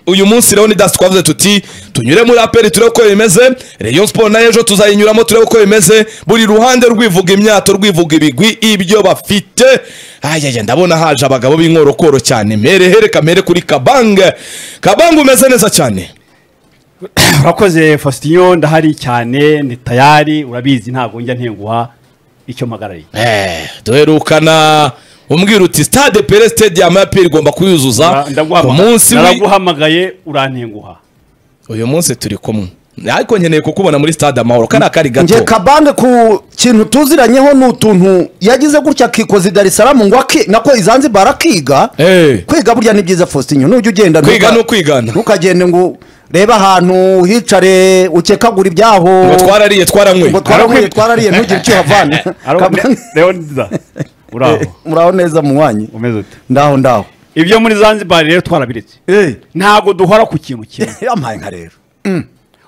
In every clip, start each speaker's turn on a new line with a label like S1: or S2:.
S1: uyu munsi rero ni dasi twavuze tuti tunyure muri aperi turebe uko bimeze reyo siporo nayo ejo tuzayinyuramo turebe uko bimeze buri ruhande rwivuga imyato rwivuga ibigwi ibyo bafite ayaya ndabona haje abagabo b'inkorokoro cyane mere hereka mere kuri kabange kabange umeze neza cyane
S2: urakoze fositiyo ndahari cyane ni tayari urabizi ntabwo njya ntenguha icyo mpagarariye
S1: Eh, duherukana umbwira uti stade pere stadium ya pere igomba kuyuzuza ku munsi w'i-
S2: naraguhamagaye urantenguha
S1: uyu munsi turi kumwe ariko nkeneye kukubona muri stade amahoro kariya kari
S3: nge
S1: gato
S3: kabande ku kintu tuziranyeho ni utuntu yagize gutya akikoza i darisaramu ngo aki nako izanzibara akiga
S1: Eh,
S3: kwiga burya ni byiza fositinyo nujya ugenda
S1: kwiga
S3: ntuka-
S1: ni ukwigana
S3: ntukagende ngo urebe ahantu hicare ukekagura ibyaho
S1: ngo twarariye
S3: ngo
S1: twaranyweye
S3: twarariye twarariye ntugire icyo uhavana
S2: Aro-
S3: Kabande-
S2: rero nziza uraho
S3: muraho neza munywanyi
S2: umeze ute
S3: ndaho ndaho
S2: ibyo muri zanzibar rero twarabiretse ntabwo duhora ku kintu kimwe
S3: yamaye nka rero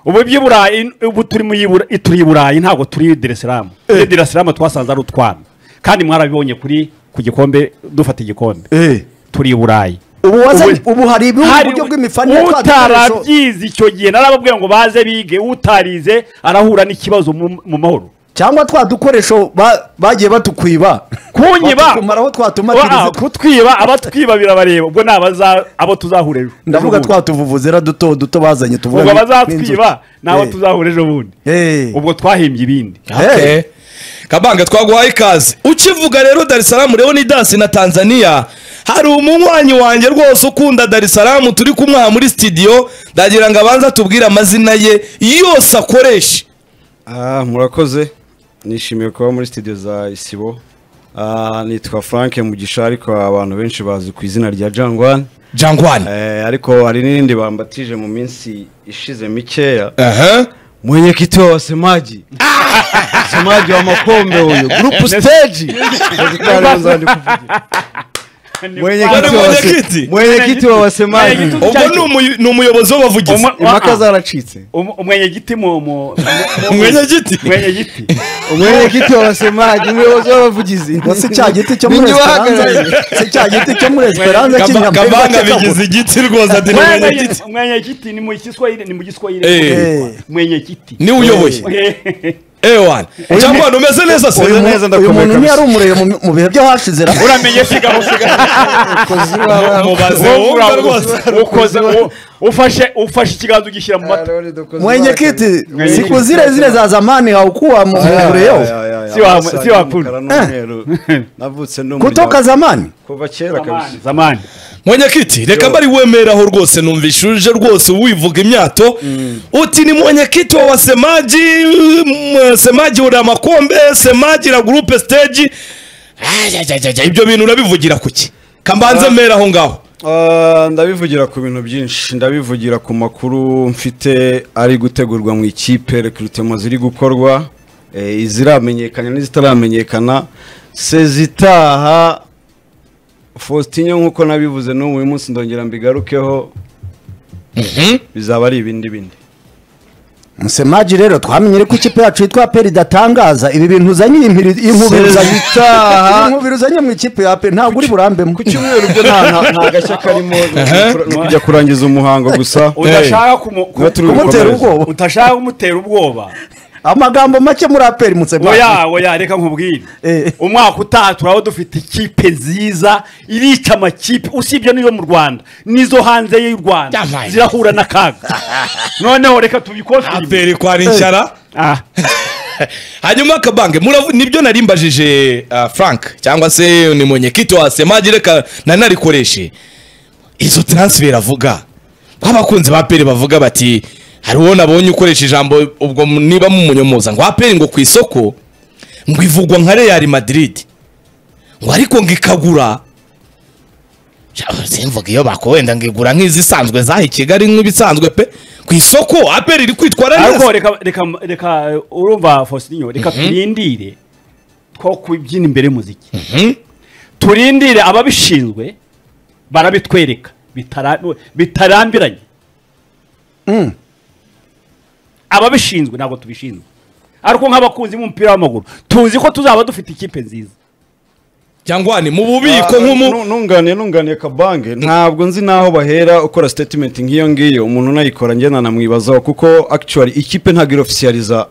S2: ubu iby'iburayi ubu turi mu y'ibura- turi i burayi ntabwo turi i deresiramu i deresiramu twasanze ari utwana kandi mwarabibonye kuri ku gikombe dufata igikombe turi i burayi
S3: ubu wazanye
S2: Ubu-
S3: ubu hari ibihugu
S2: Hari
S3: uburyo
S2: u-
S3: bw'imifanire
S2: utarabyize icyo gihe narababwiye ngo baze bige utarize arahura n'ikibazo mu mu mahoro
S3: cyangwa twa dukoresho ba- bagiye batukwiba
S2: kunyiba
S3: Batutumaraho twatuma
S2: Wa-
S3: turize-
S2: kutwiba abatwiba birabareba ubwo ni abaza- abo tuzahura ejo
S3: ndavuga
S2: ejo bundi.
S3: twatuvuvuzera duto duto bazanye tuvuga
S2: ubwo
S3: ni-
S2: abazatwiba
S3: nk'inzu.
S2: ni abo
S3: Eh,
S2: tuzahura ejo bundi
S3: eh.
S2: ubwo twahimbye ibindi
S1: Okay. kabanga twaguhaye ikaze ukivuga rero darisaramu rero ni dansi na tanzania hari umunywanyi wanjye rwose ukunda darisaramu turi kumwaha muri studio ndagira ngo abanze atubwire amazina ye yose akoresha
S4: Ah, murakoze nishimiye kuba muri studio za isibo Ah, nitwa frank mugisha ariko abantu benshi bazi ku izina rya jangwan
S1: jangwani
S4: Eh, ariko hari n'irindi bambatije mu minsi ishize mikeya
S1: aha
S4: mwenyekiti wa wasemaji wasemaji wa makombe huyo group stage Nitaanza ndi kuvugira. mwenyekiti wa wase-
S1: Mwenyekiti?
S4: mwenyekiti wa wasemaji
S2: Mwenyekiti-
S1: ubwo ni umuy- ni umuyobozi w'abavugizi
S2: Umwe-
S4: impaka
S2: wa-
S4: zaracitse
S2: Um- umwenyegiti mu mu
S1: Umwenyegiti?
S2: umwenyegiti
S4: umwenyekiti wa wasemaji umuyobozi w'abavugizi
S3: ngo si cya giti cyo muri
S4: Ninjye
S3: esperanza
S4: ubahagarariye.
S3: si cya giti cyo muri esperanza
S1: Kaba-
S3: cy'inyambo
S1: kabanga bigize igiti rwose ati ni mwenyegiti
S2: umwenyegiti ni mu giswahili ni mu
S1: Eh.
S2: giswahili umwenyegiti
S1: ni uyoboye ewan jangwani umeze neza se
S4: Uyu neza
S3: uyu
S4: ndakomeye
S3: muntu
S4: kabisa.
S3: ntiyari umurebe mu- mu bihe byo hashize ra
S2: uramenye sigaho
S4: Umukozi w'abana.
S1: mubaze wumva rwose
S2: sigaho ufashe ufashe ikiganza ugishyira mu mata
S3: mwenyekiti
S2: Mwenyekiti.
S3: sikuzile zile za zamani haukuwa mu- mure yo
S2: Si wa- si wa punu.
S4: navutse ni
S3: kutoka zamani
S4: kuva kera kabisa
S2: zamani
S1: mwenyekiti reka mbari wemeraho rwose numvisha uje rwose wivuga imyato uti ni mwenyekiti wa wasemaji mm, semaji uri amakombe semaji na gurupe stage Ajajajajaj, ibyo bintu urabivugira kuki kambanze mera aho ngaho
S4: Ah, ndabivugira ku bintu byinshi ndabivugira ku makuru mfite ari gutegurwa mu ikipe rekurutema ziri gukorwa eh, iziramenyekana n'izitaramenyekana sezitaha faustinyo nk'uko nabivuze n'ubu uyu munsi ndongera mbigarukeho bizaba ari ibindi bindi
S3: msemaji rero twamenye ariko ikipe yacu yitwa peri idatangaza ibi bintu uzanye iyi mpiri- iyi nkubiri uzanye iyi
S4: sezitaha
S3: nkubiri uzanye mu ikipe ya peri ntabwo uri burambemo
S4: ku cyumweru byo nta nta- nta gashya karimo ni ukujya kurangiza umuhango gusa
S2: udashaka kumu- ku-
S4: Niba turi
S3: kumutera
S4: gukomeza.
S3: ubwoba
S2: utashaka kumutera ubwoba
S3: amagambo make muri aperi msemaji
S2: oya oya reka nkubwire
S3: Eh.
S2: umwaka utaha turaba dufite ikipe nziza irica amakipe usibye n'izo mu rwanda n'izo hanze y'u rwanda
S1: Yabaye.
S2: zirahura n'akaga noneho reka tubikosime
S1: aperi kwara inshyara hanyuma akabange muravu- nibyo nari mbajije ah, frank cyangwa se ni mwenyekiti wa semaji reka nanarikoreshe izo transfer avuga nk'abakunzi ba peri bavuga bati hari uwo nabonye ukoresha ijambo ubwo mu- niba mumunyomoza ngo aperi ngo ku isoko ngo ivugwa nka real madrid ngo ariko ngo ikagura Ja, simvuga iyo bako wenda ngo igura nk'izisanzwe zaha i kigali nk'ibisanzwe pe ku isoko aperi iri kwitwara neza
S2: ariko reka reka reka urumva fositinyo reka turindire two kubyina imbere y'umuziki turindire ababishinzwe barabitwereka bitara- bitarambiranye ababishinzwe ntabwo tubishinzwe ariko nk'abakunzi b'umupira w'amaguru tuzi ko tuzaba dufite ikipe nziza
S1: cyangwa ni mu bubiko nk'umu
S4: Nu- nunganiye nunganiye kabange ntabwo nzi n'aho bahera ukora statement nk'iyo ngiyo umuntu unayikora njye nanamwibazaho kuko actually ikipe ntabwo irofisiyaliza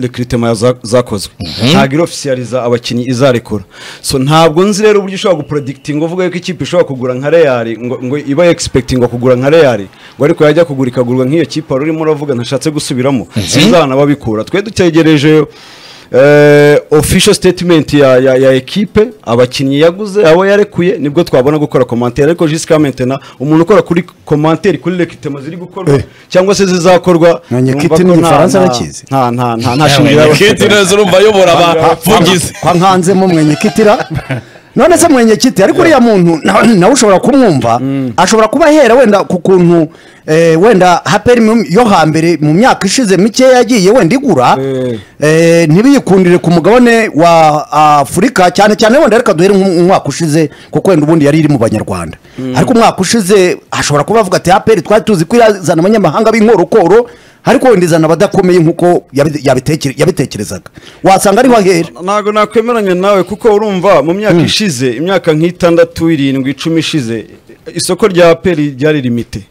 S4: recruitment za- zakozwe ntabwo irofisiyaliza abakinnyi izarekura so ntabwo nzi rero uburyo ushobora gupredikitinga uvuga yuko ikipe ishobora kugura nka real ngo, ngo iba expectinga kugura nka real ngo ariko yajya kugura ikagurwa nk'iyo kipe wari urimo uravuga ntashatse gusubiramo sinzi ahantu ababikura twe dutegereje eh official statement ya ya, ya equipe abakinnyi yaguze abo yarekuye nibwo twabona gukora commentaire ariko jusqu'à maintenant umuntu ukora kuri commentaire kuri recrutement ziri gukorwa cyangwa se zizakorwa
S3: Mwenyekiti
S4: numva ko
S3: ni
S4: nta-
S3: Igifaransa
S4: nta-
S3: bakizi.
S4: nta nta nta nta shingiro yaba afite.
S1: Kiti neza urumva ayobora abavugizi
S3: kwa nkanzemo mwenyekitira none se mwenyekiti ariko uriya muntu na- nawe ushobora kumwumva ashobora kuba ahera wenda ku kuntu eh, wenda haperi mu- yo hambere mu myaka ishize mike yagiye wenda igura
S4: Eh.
S3: eh, ntibiyikundire ku mugabane wa afurika cyane cyane wenda reka duhere mu mwaka ushize kuko wenda ubundi yari iri mu banyarwanda ariko umwaka ushize ashobora kuba avuga ati haperi twari tuzi ko irazana abanyamahanga b'inkorokoro ariko wenda izana abadakomeye nk'uko yabi- yabitekere- yabitekerezaga wasanga ariho ahera
S4: ntabwo nakwemeranya nawe kuko urumva mu myaka ishize imyaka nk'itandatu irindwi icumi ishize isoko rya peri ryari rimite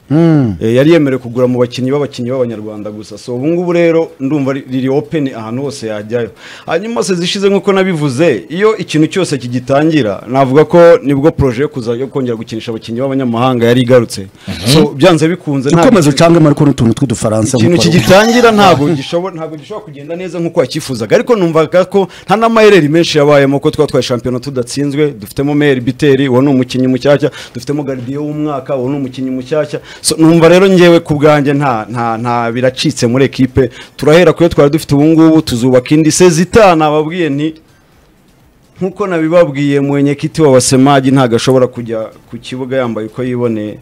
S4: Eh, yari yemerewe kugura mu bakinnyi b'abakinnyi b'abanyarwanda gusa so ubu ngubu rero ndumva ri- riri open ahantu hose yajyayo hanyuma se zishize nk'uko nabivuze iyo ikintu cyose kigitangira navuga ko nibwo proje yo kuza yo kongera gukinisha abakinnyi b'abanyamahanga yari igarutse so byanze bikunze nta
S3: ukomeze ucangemo ariko n'utuntu tw'udufaransa
S4: ikintu
S3: nk'uko
S4: kigitangira ntabwo gishobora ntabwo gishobora kugenda neza nk'uko yakifuzaga ariko numvaga ko nta n'amayeri menshi yabayemo ko twatwaye shampiyona tudatsinzwe dufitemo meri biteri uwo ni umukinnyi mushyashya dufitemo garidiyo w'umwaka uwo ni umukinnyi mushyashya So, numva rero ngewe ku bwanjye nta nta nta biracitse muri ekipe turahera ku yo twari dufite ubu ngubu tuzubaka indi sezita nababwiye nti nk'uko nabibabwiye mwenyekiti wa wasemaji ntabwo ashobora kujya ku kibuga yambaye uko yiboneye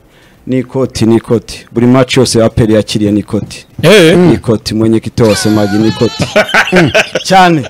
S4: n'ikoti n'ikoti buri maci yose ya aperi yakiriye n'ikoti
S1: Eh.
S4: n'ikoti mwenyekiti wa wasemaji n'ikoti cyane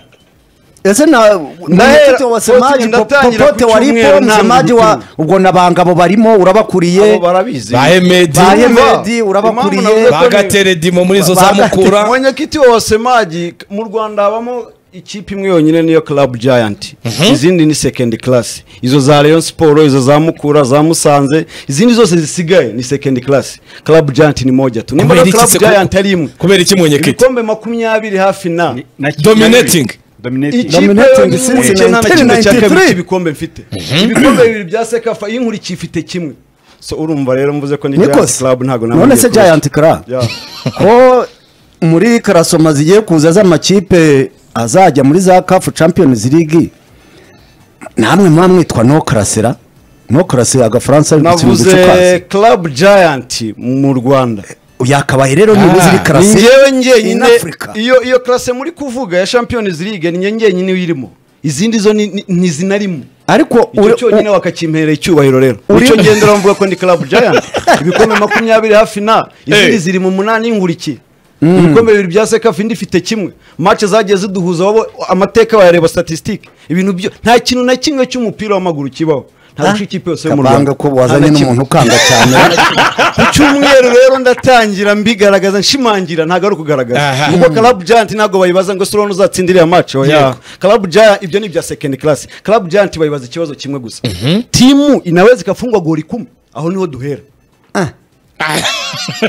S3: ese na
S4: Ndahera-
S3: mwenyekiti wa semaji
S4: Poste ndatangira
S3: popote
S4: ku
S3: wa
S4: cyumweru,
S3: ripo
S4: nta
S3: semaji
S4: muntu
S3: wa
S4: n'umwe.
S3: ubwo nabangabo barimo
S4: abo
S3: urabakuriye
S4: barabizi
S1: ba Hemedi
S3: Ba Hemedi,
S4: Urumva?
S3: Meddy, urabakuriye.
S4: Impamvu navuze ko
S1: ba
S4: ni-
S1: Gateredimo muri izo
S3: Ba
S1: za
S3: Gate-
S1: Mukura
S4: mwenyekiti wa wasemaji mu rwanda habamo ikipe imwe yonyine niyo club giant izindi ni second class izo za rayon siporo izo za mukura za musanze izindi zose zisigaye ni second class club giant ni moja tu nimba
S1: Kubera
S4: rero
S1: iki se
S4: club
S1: ku-
S4: giant ari imwe
S1: kubera iki mwenyekiti
S4: ibikombe makumyabiri hafi na
S1: Dominating.
S2: dominating
S4: ikipe
S3: Dominating
S4: yo ni
S3: since
S4: imwe icyenda na kimwe cya
S3: 1993.
S4: kabiri cy'ibikombe mfite ibikombe bibiri bya sekafa inkurikiye ifite kimwe so urumva rero mvuze ko ni giant
S3: nikoze
S4: club ntabwo
S3: none se
S4: kurusha.
S3: giant club
S4: Yeah.
S3: ko muri karasoma zigiye kuza z'amakipe azajya muri za kafu champions league namwe muba mwitwa no karasera no karasera agafaransa ari gutsinda
S4: navuze
S3: uducupa
S4: club giant mu rwanda
S3: yakabaye rero nibuze iri
S4: ni
S3: karasera
S4: ngewe
S3: in
S4: ngenyine
S3: Africa.
S4: iyo iyo classe muri kuvuga ya champions league ni nge ngenyine uyirimo izindi zo ni- ni- ntizinarimo
S3: ariko
S4: icyo
S3: uri-
S4: cyonyine wakakimperera icyubahiro rero
S3: Uri-
S4: nicyo ngendera mvuga ko ni club giant ibikombe makumyabiri hafi na
S1: Hey.
S4: izindi ziri mu munani inkurikiye ibikombe bibiri bya sekafa indi ifite kimwe match zagiye ziduhuza wowe amateka bayareba statistique ibintu byo nta kintu na kimwe cy'umupira w'amaguru kibaho nta
S3: Ah.
S4: duce ikipe yose yo mu
S3: kabanga
S4: rwanda
S3: ko
S4: Nta
S3: wazanye
S4: na kimwe.
S3: n'umuntu ukanga cyane
S4: ku cyumweru rero ndatangira mbigaragaza nshimangira ntabwo ari ukugaragaza
S1: Aha.
S4: kuko club giant ntabwo bayibaza ngo sura uzatsindira iriya match oya
S1: Yego.
S4: club giant ibyo ni ibya second class club giant bayibaza ikibazo kimwe gusa timu inaweza ikafungwa goli kumi aho niho duhera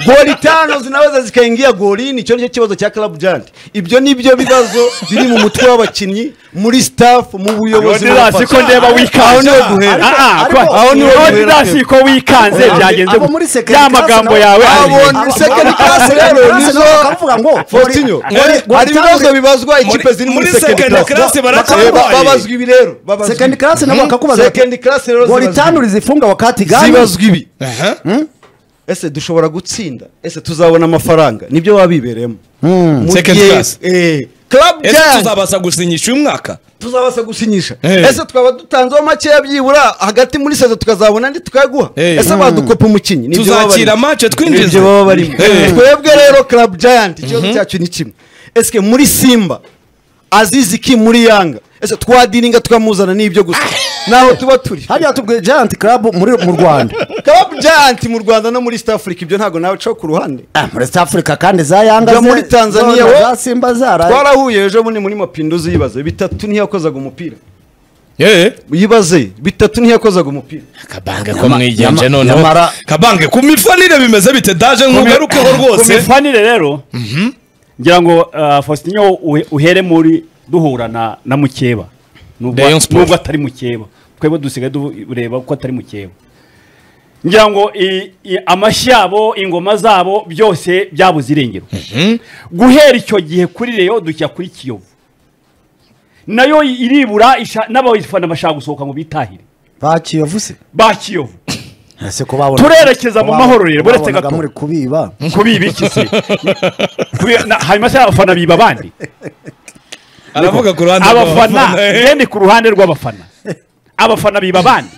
S4: goli tano zinaweza zikaingia golini icyo nicyo kibazo cya club giant ibyo nibyo bibazo biri mu mutwe w'abakinnyi muri staff mu buyobozi
S2: odilasi ko ndeba wikanze
S4: aho niho duhera
S2: Ah, ah,
S3: Ariko-
S2: kwa-
S4: aho niho duhera
S2: odilasi ko wikanze
S3: Abo-
S2: byagenze
S3: abo
S2: gu-
S3: muri second
S2: ya
S3: class
S2: magambo
S3: nabo-
S2: yawe ari-
S4: abo- Ni second class rero, nizo-
S3: bakavuga ngo
S4: Fortinho
S1: Ngori-
S4: hari hari ibibazo bibazwa ikipe ziri muri second class
S1: baracyarwaye.
S4: Eh, ba- babazwa ibi rero babazwa
S3: second
S4: ibi.
S3: class nabo bakakubaza bati,
S4: Second class rero
S3: goli
S4: zibazwa
S3: tanu
S4: ibi.
S3: rizifunga wakati gani
S4: zibazwa ibi
S1: Aha.
S4: ese dushobora gutsinda ese tuzabona amafaranga nibyo wabibereyemo Mu
S1: Second
S4: gihe-
S1: class.
S4: eh, club
S1: ese
S4: giant
S1: tuzabasha gusinyisha uyu mwaka
S4: tuzabasha gusinyisha
S1: Eh.
S4: ese twaba dutanzeho makeya byibura hagati muri sezo tukazabona andi tukayaguha
S1: Eh.
S4: ese badukopa umukinnyi Nibyo baba
S1: tuzakira
S4: barimo.
S1: match twinjiza
S4: ibyo baba barimo
S1: Eh.
S4: twebwe rero club giant ikibazo cyacu ni kimwe esike muri simba azizi ki muri yanga ese twadiringa tukamuzana n'ibyo gusa naho tuba turi
S3: hariya tubwiye giant club muri mu rwanda
S4: club giant mu rwanda no muri east africa ibyo ntago nawe caho ku ruhande
S3: Ah, muri south africa kandi za yanga
S4: Jya
S3: ze-
S4: muri Tanzania,
S3: zona
S4: we.
S3: za simba zaraye
S4: twarahuye ejo bundi muri mapinduzi yibaza bitatu niyo yakozaga umupira
S1: yeee
S4: yibaze bitatu ntiyakozaga umupira
S1: akabange ko
S3: Nyama-
S1: mwigenje
S3: nyama-
S1: noneho
S3: nyamara-
S1: kabange ku mifanire bimeze bite daje nkugarukeho
S2: ku
S1: rwose
S2: mifanire rero ngira ngo ah, faustinho uhe- uhere muri duhura na na mukeba nubwo
S1: Rayon Sports.
S2: nubwo atari mukeba twebwe dusigaye tureba ko atari mukeba ngira ngo i- i- amashyi yabo ingoma zabo byose byabuze irengero guhera icyo gihe kuri reyo dujya kuri kiyovu nayo iribura isha- n'abafana bashaka gusohoka ngo bitahire
S3: bakiyavuze
S2: ba kiyovu
S3: ese ko babona
S2: Turerekeza mu mahoro rero, buretse
S3: babonaga
S2: gato.
S3: muri kubiba
S2: kubibiki se Kubi- na- hanyuma se abafana biba abandi
S1: aravuga ku ruhande
S2: abafana
S1: eh.
S2: ngende ku ruhande rw'abafana abafana biba abandi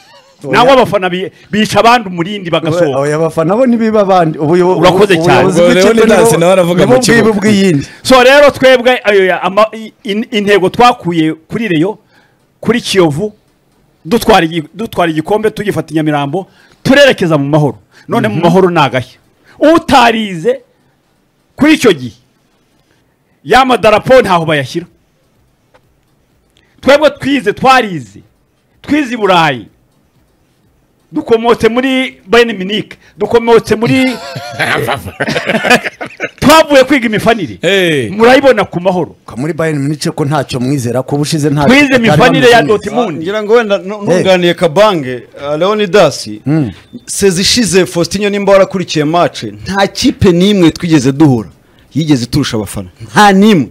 S2: nawe abafana bi- bica abandi umurindi bagasohoka
S3: oya abafana bo ntibiba abandi ubuyobo-
S2: Urakoze cyane.
S3: ubuyobozi
S1: Ubwo rero
S3: bw'ikipe
S1: ni Nancy
S3: nibo-
S1: nawe aravuga
S3: nibo
S1: mu kibuga.
S3: bwibi bw'iyindi
S2: so rero twebwe ayo- ama- i- in- intego twakuye kuri reyo kuri kiyovu dutwara igi- dutwara igikombe tugifata i nyamirambo turerekeza mu mahoro none mu mahoro ni agashya utarize kuri icyo gihe ya madarapo ntaho bayashyira twebwe twize twarize twize i burayi dukomotse muri bayern munich dukomotse muri twavuye kwiga imifanire
S1: Eh.
S2: murayibona ku mahoro
S3: Ka muri bayern munich ko ntacyo mwizera ko ubushize nta
S2: twize
S3: batari
S2: imifanire ya
S3: bameze neza.
S2: dortmund
S4: ngira ngo wenda nu- nunganiye kabange uh, leonidas sezi ishize faustinho nimba warakurikiye mace nta kipe n'imwe twigeze duhura yigeze turusha abafana nta n'imwe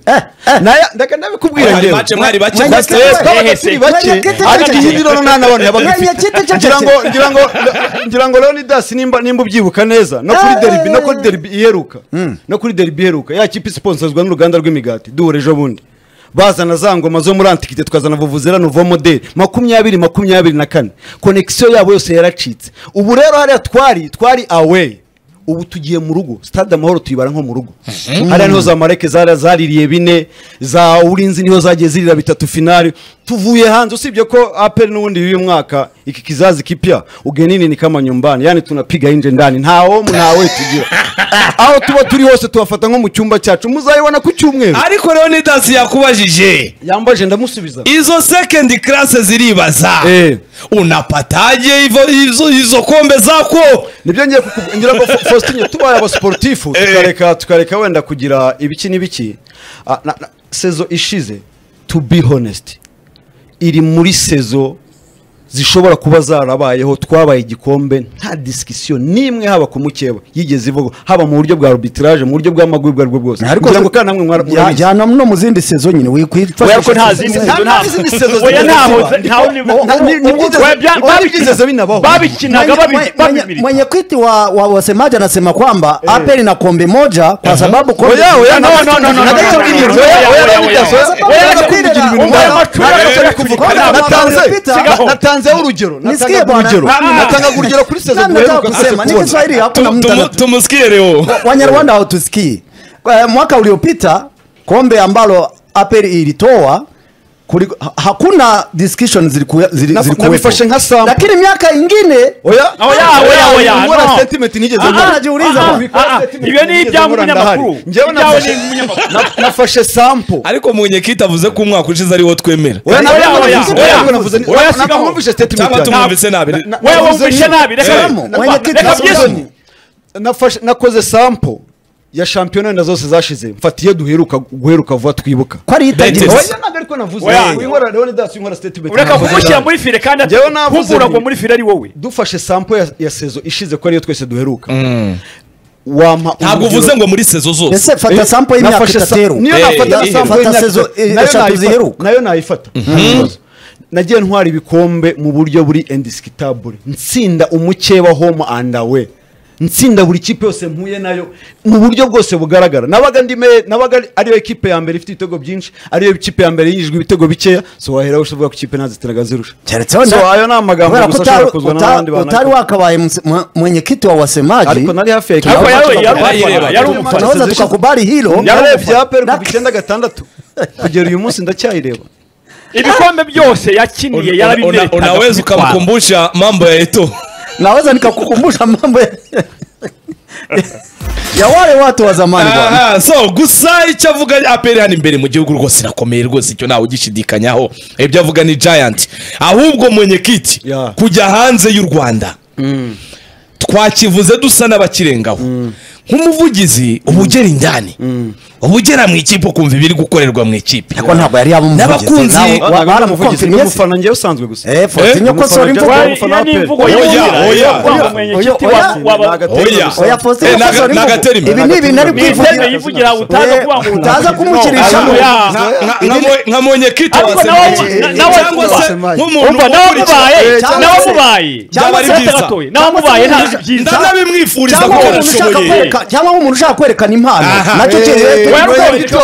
S4: Naya- ndeka ndabikubwira
S1: Mwari
S4: njyewe.
S1: bake, mwari bake,
S4: Mwanya
S1: bake,
S4: kete,
S1: bake.
S4: twabaga
S2: Hehe,
S4: turi
S2: se.
S4: bake
S3: Mwanya kete,
S4: ariko
S3: kete,
S4: iyi rero nta n'abantu yabaga
S3: Mwanya
S4: afite
S3: kete, kete,
S4: ngira ngo
S3: kete.
S4: ngira ngo ngira ngo leonidas nimba nimba ubyibuka neza no kuri
S3: Eh.
S4: derby no kuri derby iheruka no kuri derby iheruka ya kipe isiponsorizwa n'uruganda rw'imigati duhura ejo bundi bazana za ngoma zo muri antikite tukazana vuvuzera nouveau modeli makumyabiri makumyabiri na kane konekisiyo yabo yose yaracitse ubu rero hariya twari twari away ubu tugiye mu rugo stade amahoro tuyibara nko mu rugo hariya niho za mareke zari zaririye bine za urinzi niho zagiye zirira bitatu finali tuvuye hanze usibye ko apel n'ubundi y'uyu mwaka iki kizazi kipya ugenini ni kama nyumbani yani tunapiga inje ndani nta womu nta we tugira aho tuba turi hose tubafata nko mu cyumba cyacu muzayibona ku cyumweru
S1: ariko rero nidasi yakubajije
S4: yambaje ndamusubiza
S1: izo second class ziribaza
S4: Eh.
S1: unapataje izo, izo, izo kombe zako
S4: nibyo ngiye kuku- ngira ngo Fa- faustin tubaye abasportifu tukareka tukareka wenda kugira ibiki n'ibiki Ah, na- na- sezo ishize to be honest iri muri sezo zishobora kuba zarabayeho twabaye igikombe nta disikisiyo n'imwe haba ku mukeba yigeze ivugwa haba mu buryo bwa arbitrage mu buryo bw'amaguru ubwo ari bwo bwose
S3: ariko
S4: kugira ngo kandi namwe mwara-
S3: Ya-
S4: murabizi.
S3: jyana no mu zindi sezo nyine
S2: oya ko
S3: wikwifashisha
S2: nta zindi
S4: Nta-
S2: sezo
S4: nta
S2: nta-
S4: zindi sezo
S2: oya
S4: zigeze
S2: ntaho
S4: ziba.
S2: ntaho ni-
S4: Ni- ni- ni-
S2: Oya, bya-
S4: ni- byigeze binabaho.
S2: babikinaga babi-
S3: Mwenye- mwenye-
S2: babibirika.
S3: mwenye kwiti wa, wa wasemaji anasema kwamba apeli na kombe moja kwa sababu kombe
S4: Oya, oya,
S2: no, no, no, no, no,
S4: Nagacho
S2: no, no,
S4: ndiyo,
S2: no,
S4: oya,
S2: no,
S4: oya,
S2: no,
S4: oya,
S2: no,
S4: oya,
S3: no,
S4: oya,
S3: no,
S4: nakunda kugira ibintu
S3: Oya,
S4: ndaba.
S2: amacura
S4: Nagacho
S2: yakoze
S4: kuvuga.
S2: kuvuga.
S4: Natanze-
S3: Natanze-
S4: Sigaho. Natanzeho urugero
S3: Nisikie
S4: natangaga
S3: bwana.
S4: urugero
S3: Ah.
S4: natangaga urugero kuri sezo
S3: nataka
S4: duheruka twese
S3: kusema ni
S4: kubona
S3: Kiswahili hakuna
S1: Tu-
S3: mtu
S1: tumu-
S3: ana-
S1: tumusikie leo
S3: Wanyarwanda hawatusikii. Kwa- Mwaka uliopita kombe ambalo APR ilitoa kuliko- ha- hakuna discussion ziliku- zili-
S4: Na-
S3: zilikuwepo,
S4: nabifashe nka sample.
S3: lakini miaka ingine
S4: oya
S2: Oya, oya, oya,
S4: Mbona
S2: no.
S4: sentiment nigeze
S2: Ah,
S4: mbona?
S2: ah,
S3: najiuliza.
S2: ah,
S4: Ubika
S2: ah,
S4: sentiment
S2: ibyo ni
S4: nigeze mbona
S2: iby'umunyamakuru
S4: ndahari. Njyewe
S2: Ibyawe ni
S4: nafashe-
S2: iby'umunyamakuru.
S4: na- nafashe sample
S1: ariko munyekita avuze ko umwaka ushize ari wo twemera
S4: oya
S2: Oya,
S4: nabwo
S2: oya,
S4: navuze-
S2: oya.
S4: nabwo navuze
S2: Oya,
S4: nabwo
S2: sigaho.
S4: mwumvishe statement
S1: cyangwa
S4: yanjye.
S1: tumwumvise nabi
S4: na-
S2: wewe
S4: navuze
S2: wumvishe
S4: nyine.
S2: nabi reka
S3: Salamu,
S2: reka-
S3: mwenyekiti,
S2: reka
S3: Samusoni.
S2: byisubize.
S4: nafashe nakoze sample ya shampiyona wenda zose zashize mfatiye duheruka guheruka vuba twibuka
S3: ko ari itagira
S1: Betis.
S4: oya ntabwo ariko navuze
S2: Oya.
S4: Uyu nkora Leonidas, uyu nkora statement
S2: ureka
S4: navuze
S2: kumushyira
S4: nabi.
S2: muri fire kandi
S4: Njyewe navuze
S2: kuvura ngo
S4: nti-
S2: muri fire ari wowe
S4: dufashe sample ya, ya sezo ishize ko ariyo twese duheruka wampa
S1: ntabwo
S4: urugero-
S1: uvuze ngo muri sezo zose
S3: ese fata
S4: Eh,
S3: sample y'imyaka
S4: nafashe sa-
S3: itatu
S4: niyo
S1: Eh,
S4: nafata
S1: eh,
S4: sample
S3: fata
S4: y'imyaka
S3: sezo,
S4: itatu.
S3: eh,
S4: Nayo
S3: eshatu
S4: nayifata-
S3: ziheruka.
S4: nayo nayifata nta kibazo. nagiye ntwara ibikombe mu buryo buri indisikitable nsinda umukeba home and away nsinda buri kipe yose mpuye nayo mu buryo bwose bugaragara nabaga ndime nabaga ari- ariyo kipe ya mbere ifite ibitego byinshi ariyo kipe ya mbere yinjijwe ibitego bikeya so wahera ushobora ku kipe nazitiraga zirusha
S3: keretse wenda-
S4: So, ayo ni amagambo
S3: kubera
S4: gusa
S3: ko utari-
S4: ashobora kuzwa
S3: uta-
S4: n'abandi bantu
S3: utari wakabaye mse- mwe- mwenyekiti wa wasemaji
S4: ariko nari hafi ya
S2: ariko
S4: Kigabo.
S2: yari yari umufana
S1: Bayireba.
S2: yari umufana
S3: tunaweza tukakubali hilo
S4: yarebye aperi
S3: Na-
S4: ku icyenda gatandatu kugera uyu munsi ndacyayireba
S2: ibikombe byose yakiniye
S1: Una-
S2: yarabimerekaga
S1: unaweza ukamkumbusha mambo ya eto
S3: naweza nikakukumbusha mambo ya- ya wale watu wa zamani bwana
S1: Aha, so gusa icyo avuga aperi hano imbere mu gihugu rwose irakomeye rwose icyo ntawe ugishidikanyaho ibyo avuga ni giant ahubwo munyekiti
S4: Yeah.
S1: kujya hanze y'u rwanda twakivuze dusa n'abakirengaho nk'umuvugizi uba ugera injyane uba ugera mu ikipe ukumva ibiri gukorerwa mu ikipe
S3: ariko ntabwo yari yabumuvugize
S1: N'abakunzi-
S4: ni umufana njyewe usanzwe gusa
S3: eh Faustin ko sora imvugo
S4: Wari-
S2: iyo ni imvugo
S1: Oya,
S2: y'umwira,
S1: oya.
S2: iyo kwanga umwenyekiti
S3: Oya,
S2: wa-
S4: oya.
S2: waba-
S1: Oya.
S3: oya Faustin
S1: Eh,
S3: ko
S1: naga-
S3: sora
S1: nagatera
S3: imvugo
S1: imbere.
S3: ibi ni ibintu ari
S2: Ni intebe
S3: kwivugira
S2: yivugira utaza
S3: Eh,
S2: kwanga
S3: utaza kumukirisha.
S2: Ayo, ya.
S1: Nka- nka- nka mo- nka munyekiti wa
S2: Ariko
S1: Semayi.
S2: nawe-
S1: Eh,
S2: nawe-
S1: cyangwa se
S4: Semayi.
S1: nk'umuntu
S2: Umva, nawe
S1: ukurikiye
S2: mubaye,
S3: Eh, cyangwa
S2: nawe
S3: se-
S2: mubaye,
S1: cyangwa
S2: nawe
S1: se-
S2: gatoya, nawe
S3: cyangwa se-
S2: mubaye ntabyo byiza.
S1: ndanabimwifuriza
S3: cyangwa
S1: kuko
S3: umuntu ushaka
S1: arashoboye
S3: kwereka- cyangwa umuntu ushaka kwerekana impano
S1: Aha.
S3: nacyo
S1: Eh,
S3: kiwe
S1: eh,
S3: tuba-
S1: wewe-
S2: Iki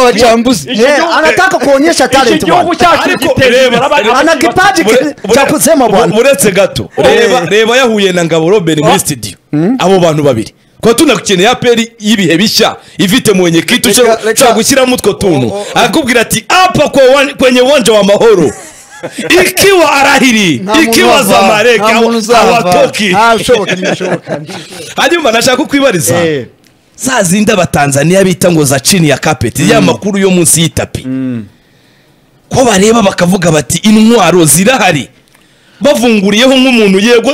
S3: Eh,
S2: gihugu-
S3: anataka kuonyesha
S2: iki
S3: talent
S2: gihugu
S3: bwana
S2: cyacu
S1: Ariko
S2: gitera
S1: reba-
S2: imbere abantu
S3: ana
S2: bakiri bato.
S3: kipaji
S1: Bure- bure-
S3: cha kusema bwana
S1: bu- buretse gato reba reba yahuye na ngabo robin muri studio abo bantu babiri kuba tunakeneye aperi y'ibihe bishya ifite mu wenyekiti
S4: Reka- reka-
S1: ushobora gushyiramo utwo tuntu
S4: Oh, oh, oh.
S1: arakubwira ati apa kwa wan- kwenye uwanja wa mahoro ikiwa arahiri
S4: muntu
S1: ikiwa
S4: uzava,
S1: zamareke
S4: nta muntu
S1: awa-
S4: uzava.
S1: awatoki
S4: Ah, bishoboka ntibishoboka
S1: hanyuma nashaka kukwibariza
S4: Eh.
S1: za zindi abatanzaniya bita ngo za chini ya kapeti ya makuru yo munsi y'itapi ko bareba bakavuga bati intwaro zirahari bavunguriyeho nk'umuntu yego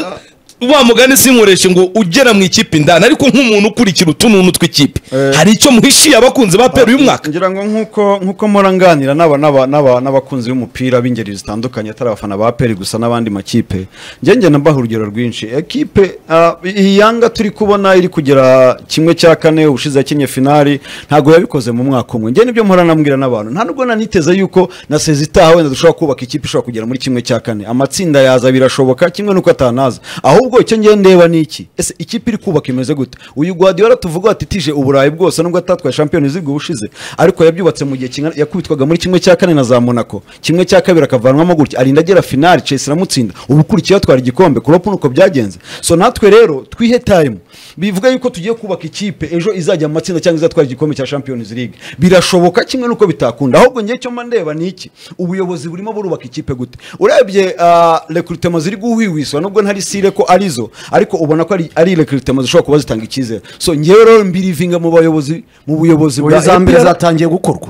S1: wa mugani sinkoreshe ngo ugera mu ikipe indani ariko nk'umuntu ukurikira utununu tw'ikipe hari icyo muhishiye abakunzi ba peru uyu mwaka
S4: ngira ngo nk'uko nk'uko mpora nganira n'aba- n'aba- n'aba- n'abakunzi b'umupira b'ingeri zitandukanye atari abafana ba peri gusa n'abandi makipe ngenge nabaha urugero rwinshi ekipe ah, iyi yanga turi kubona iri kugera kimwe cya kane ubushize yakinnye finali ntabwo yabikoze mu mwaka umwe njye nibyo mpora nambwira n'abantu nta nubwo naniteze yuko na sezi itaha wenda dushobora kubaka ikipe ishobora kugera muri kimwe cya kane amatsinda yaza birashoboka kimwe n'uko atanaza ahubwo icyo ngiye ndeba ni iki ese ikipe iri kubaka imeze gute uyu guardiola tuvuga ati tije uburayi bwose nubwo atatwaye champions league ubushize ariko yabyubatse mu gihe kingana yakubitwaga muri kimwe cya kane na za monaco kimwe cya kabiri akavanwamo gutya arinda agera finali chelsea iramutsinda ubu ukurikiye atwara igikombe kurop nuko byagenze so natwe rero twihe time bivuga yuko tugiye kubaka ikipe ejo izajya mu matsinda cyangwa izatwara igikombe cya champions league birashoboka kimwe nuko bitakunda ahubwo ngiye cyo mba ndeba ni iki ubuyobozi burimo burubaka ikipe gute urebye ah, recruitment ziri guhwihwiswa nubwo ntari sire ko arizo ariko ubona ko ari- ari recruitment zishobora kuba zitanga icyizere so ngewe rero mbirivinga mu bayobozi mu buyobozi
S3: ubu za mbere
S4: EPR.
S3: zatangiye gukorwa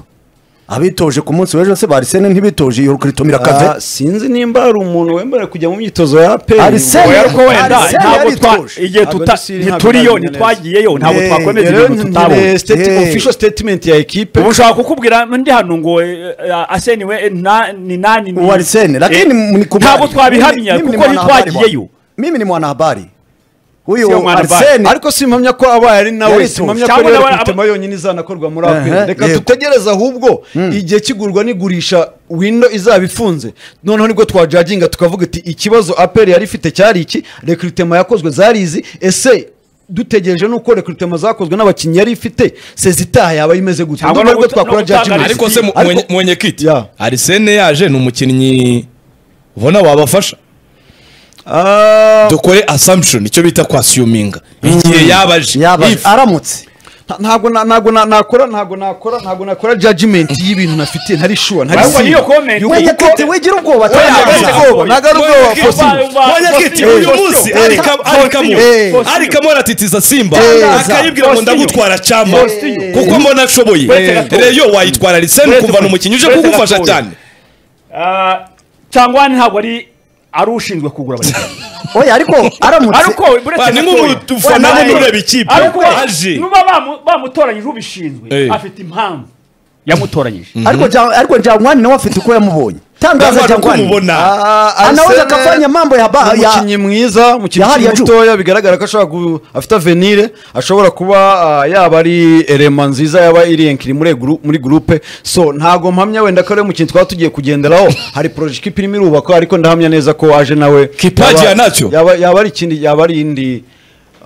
S3: abitoje ku munsi w'ejo se barisene ntibitoje iyo kritomira
S4: Ah,
S3: kave
S4: sinzi nimba hari umuntu wemerewe kujya mu myitozo ya
S3: Arsene-
S4: pe
S2: ariko wenda
S3: Arsene
S2: ntabwo
S3: yari
S2: twa
S3: ituje.
S2: igihe
S4: Ntabwo
S2: tuta
S4: ari Siri, ntabwo
S2: ntituriyo
S4: ari Nunez.
S2: ntitwagiyeyo ntabwo
S3: Eh,
S2: twakwemeza
S4: rero
S2: ibintu tutabonye
S4: nkeneye state-
S3: Eh.
S4: official statement ya ekipe
S2: ubu nshaka kukubwira ndi hano ngo eh, eh, aseni we eh, nta- ni nani ni-
S3: uwo Arsene lakini
S2: Eh,
S3: ni kubali.
S2: ntabwo twabihamya
S3: Mimi ni
S2: kuko
S3: mwanahabari
S2: ntitwagiyeyo
S3: bwana. mimi ni mwanahabari
S2: Sio
S3: huyu
S2: mwanahabari.
S3: Arsene
S4: ariko simpamya ko abaye ari nawe
S3: Yari
S4: simpamya ko
S2: cyangwa
S4: rero
S2: nawe aba-
S4: kutema yonyine izanakorwa muri
S3: Ehe,
S4: aperi reka
S3: yego.
S4: dutegereze ahubwo igihe kigurwa n'igurisha wino izaba ifunze noneho nibwo twajaginga tukavuga ati ikibazo aperi yari ifite cyari iki rekrutema yakozwe zari izi ese dutegereje nuko rekrutema zakozwe n'abakinnyi yari ifite sezitaha yaba imeze gute
S2: Cyangwa
S4: Ndumva
S2: no
S4: aribwo
S2: guta-
S4: twakora
S2: no gutanga
S4: judgment.
S2: Messi.
S1: ariko se mu-
S4: Ariko-
S1: mu wenyekiti
S4: Yeah.
S1: arisene yaje ni umukinnyi ubona wabafasha
S4: Ah,
S1: dukore assumption icyo bita kwasiyuminga igihe yabaje
S3: yaba
S1: If-
S3: aramutse
S4: nta- ntabwo na- ntabwo na- nakora ntabwo nakora ntabwo nakora judgment y'ibintu nafitiye ntari sure ntari
S2: Ahubwo niyo comment
S4: Yuko-
S2: wenya-
S3: wenyekiti wigira ubwoba
S2: Oya,
S3: tanga
S2: oya,
S3: ibyaha.
S4: ubwoba, ntabwo ari ubwoba,
S1: Wenyekiti-
S4: Faustin.
S1: Mwenyekiti
S2: Faustin.
S1: uyu munsi
S2: Faustin.
S1: arikamo arikamo
S2: Eh.
S1: arikamo aratitiza simba
S4: Eh.
S1: akayibwira ngo
S2: Faustin.
S1: ndagutwara cyama
S2: Faustin.
S1: kuko mbona ashoboye
S2: Uretse gato.
S1: reyo wayitwara liseni
S2: Uretse
S1: kuvana
S2: gato.
S1: umukinnyi uje
S2: Uretse
S1: kugufasha
S2: gato.
S1: cyane
S2: Ah, cyangwa ntabwo ari ari ushinzwe kugura abakinnyi
S3: oya ariko aramutse
S2: ariko buretse
S1: Ba, ni nk'umufana
S2: Oya,
S1: wundi
S2: nawe-
S1: ureba ikipe
S2: ariko we-
S1: aje
S2: nuba bamu- bamutoranyije ubishinzwe
S1: Eh.
S2: afite impamvu yamutoranyije
S3: ariko ja- ariko njyangwani nawe afite uko yamubonye tangaza
S1: ndabona uko
S3: njyangwani
S1: umubona
S4: Ah,
S3: Ah, anaweza
S4: Arsene
S3: akafanya mambo ya ba-
S4: ni
S3: ya-
S4: umukinnyi mwiza umukinnyi
S3: ya hariya
S4: ukiri mutoya bigaragara ko ashobora ku- afite avenire ashobora kuba ah, yaba ari elema nziza yaba iri enkiri muri guru- muri gurupe so ntago mpamya wenda ko ari umukinnyi twaba tugiye kugenderaho hari poroje ikipe irimo irubakwa ariko ndahamya neza ko aje nawe
S1: Kipaji
S4: yaba-
S1: ya nacyo.
S4: yaba yaba ari ikindi yaba ari indi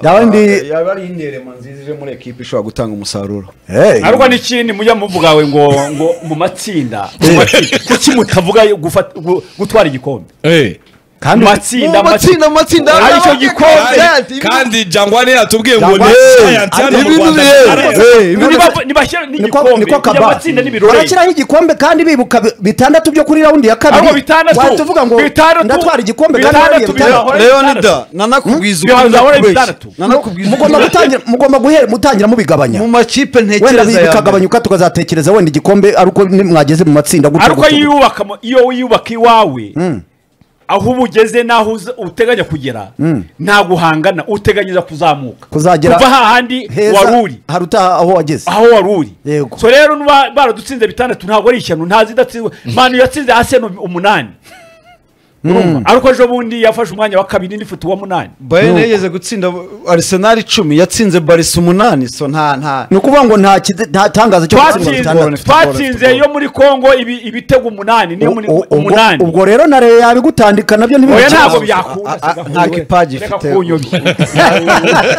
S3: Yaba indi-
S4: ah, yaba ari indi elema nziza ije muri ekipe ishobora gutanga umusaruro
S3: Hey.
S2: ariko n'ikindi mujya muvuga we ngo ngo mu matsinda mu matsinda. kuki mutavuga yo gufata- gu- gutwara igikombe
S1: Eh.
S3: kandi
S2: matsinda
S5: matsinda amatsinda
S2: Aricyo gikombe.
S1: Kandi- kandi jangwane yatubwiye ngo
S3: Jangwani,
S1: ni sayansi hano mu
S5: ibintu
S1: rwanda
S5: bihe,
S1: bigaragaza.
S5: eh, ibintu
S2: Niba- nibashyira
S3: niko
S2: n'igikombe
S3: niko
S2: bijya
S3: kaba
S2: amatsinda n'ibirori
S3: barashyiraho igikombe kandi bibuka bi- bitandatu byo kuri raundi ya kabiri
S2: ahubwo bitandatu
S3: watuvuga ngo
S2: bitandatu
S3: ndatwara igikombe kandi
S2: bitandatu
S3: wariye bitandatu
S2: bizahora bitandatu.
S4: leonida nanakubwiza
S2: Hmm? Bihora
S4: ukuri ndakubeshya.
S2: bitandatu.
S4: nanakubwiza ukuri
S3: mugomba gutangira mugomba guhera mutangira mubigabanya
S4: mu makipe
S3: wenda
S4: ntekereza ya mbere
S3: bikagabanyuka tukazatekereza wenda igikombe ari uko ni- mwageze mu matsinda gutyo
S2: ariko
S3: gutyo.
S2: iyo wiyubaka mu- iyo wiyubaka iwawe aho uba ugeze n'aho uza- uteganya kugera nta guhangana uteganyiriza kuzamuka
S3: Kuzagera
S2: kuva hahandi
S3: heza
S2: wari uri
S3: hari utaha aho wageze
S2: aho wari uri
S3: Yego.
S2: so rero nuba baradutsinze bitandatu ntabwo ari ishyano nta zidatsinzwe manu yatsinze aseno umunani Urumva? ariko ejo bundi yafashe umwanya wa kabiri n'ifite uwa munani
S4: bayern yageze gutsinda arisenali icumi yatsinze barisa umunani so nta nta
S3: ni ukuvuga ngo nta kide- nta tangazo cyo gutsinda bitandatu
S2: twatsinze twatsinze yo muri kongo ibi- ibitego umunani niyo muri
S3: U- u- ubwo-
S2: umunani
S3: ubwo rero na rero yabigutandika nabyo
S2: oya
S3: ntibibikira
S2: ntabwo
S4: a- a-
S2: byakunda
S4: nta kipaji ifite.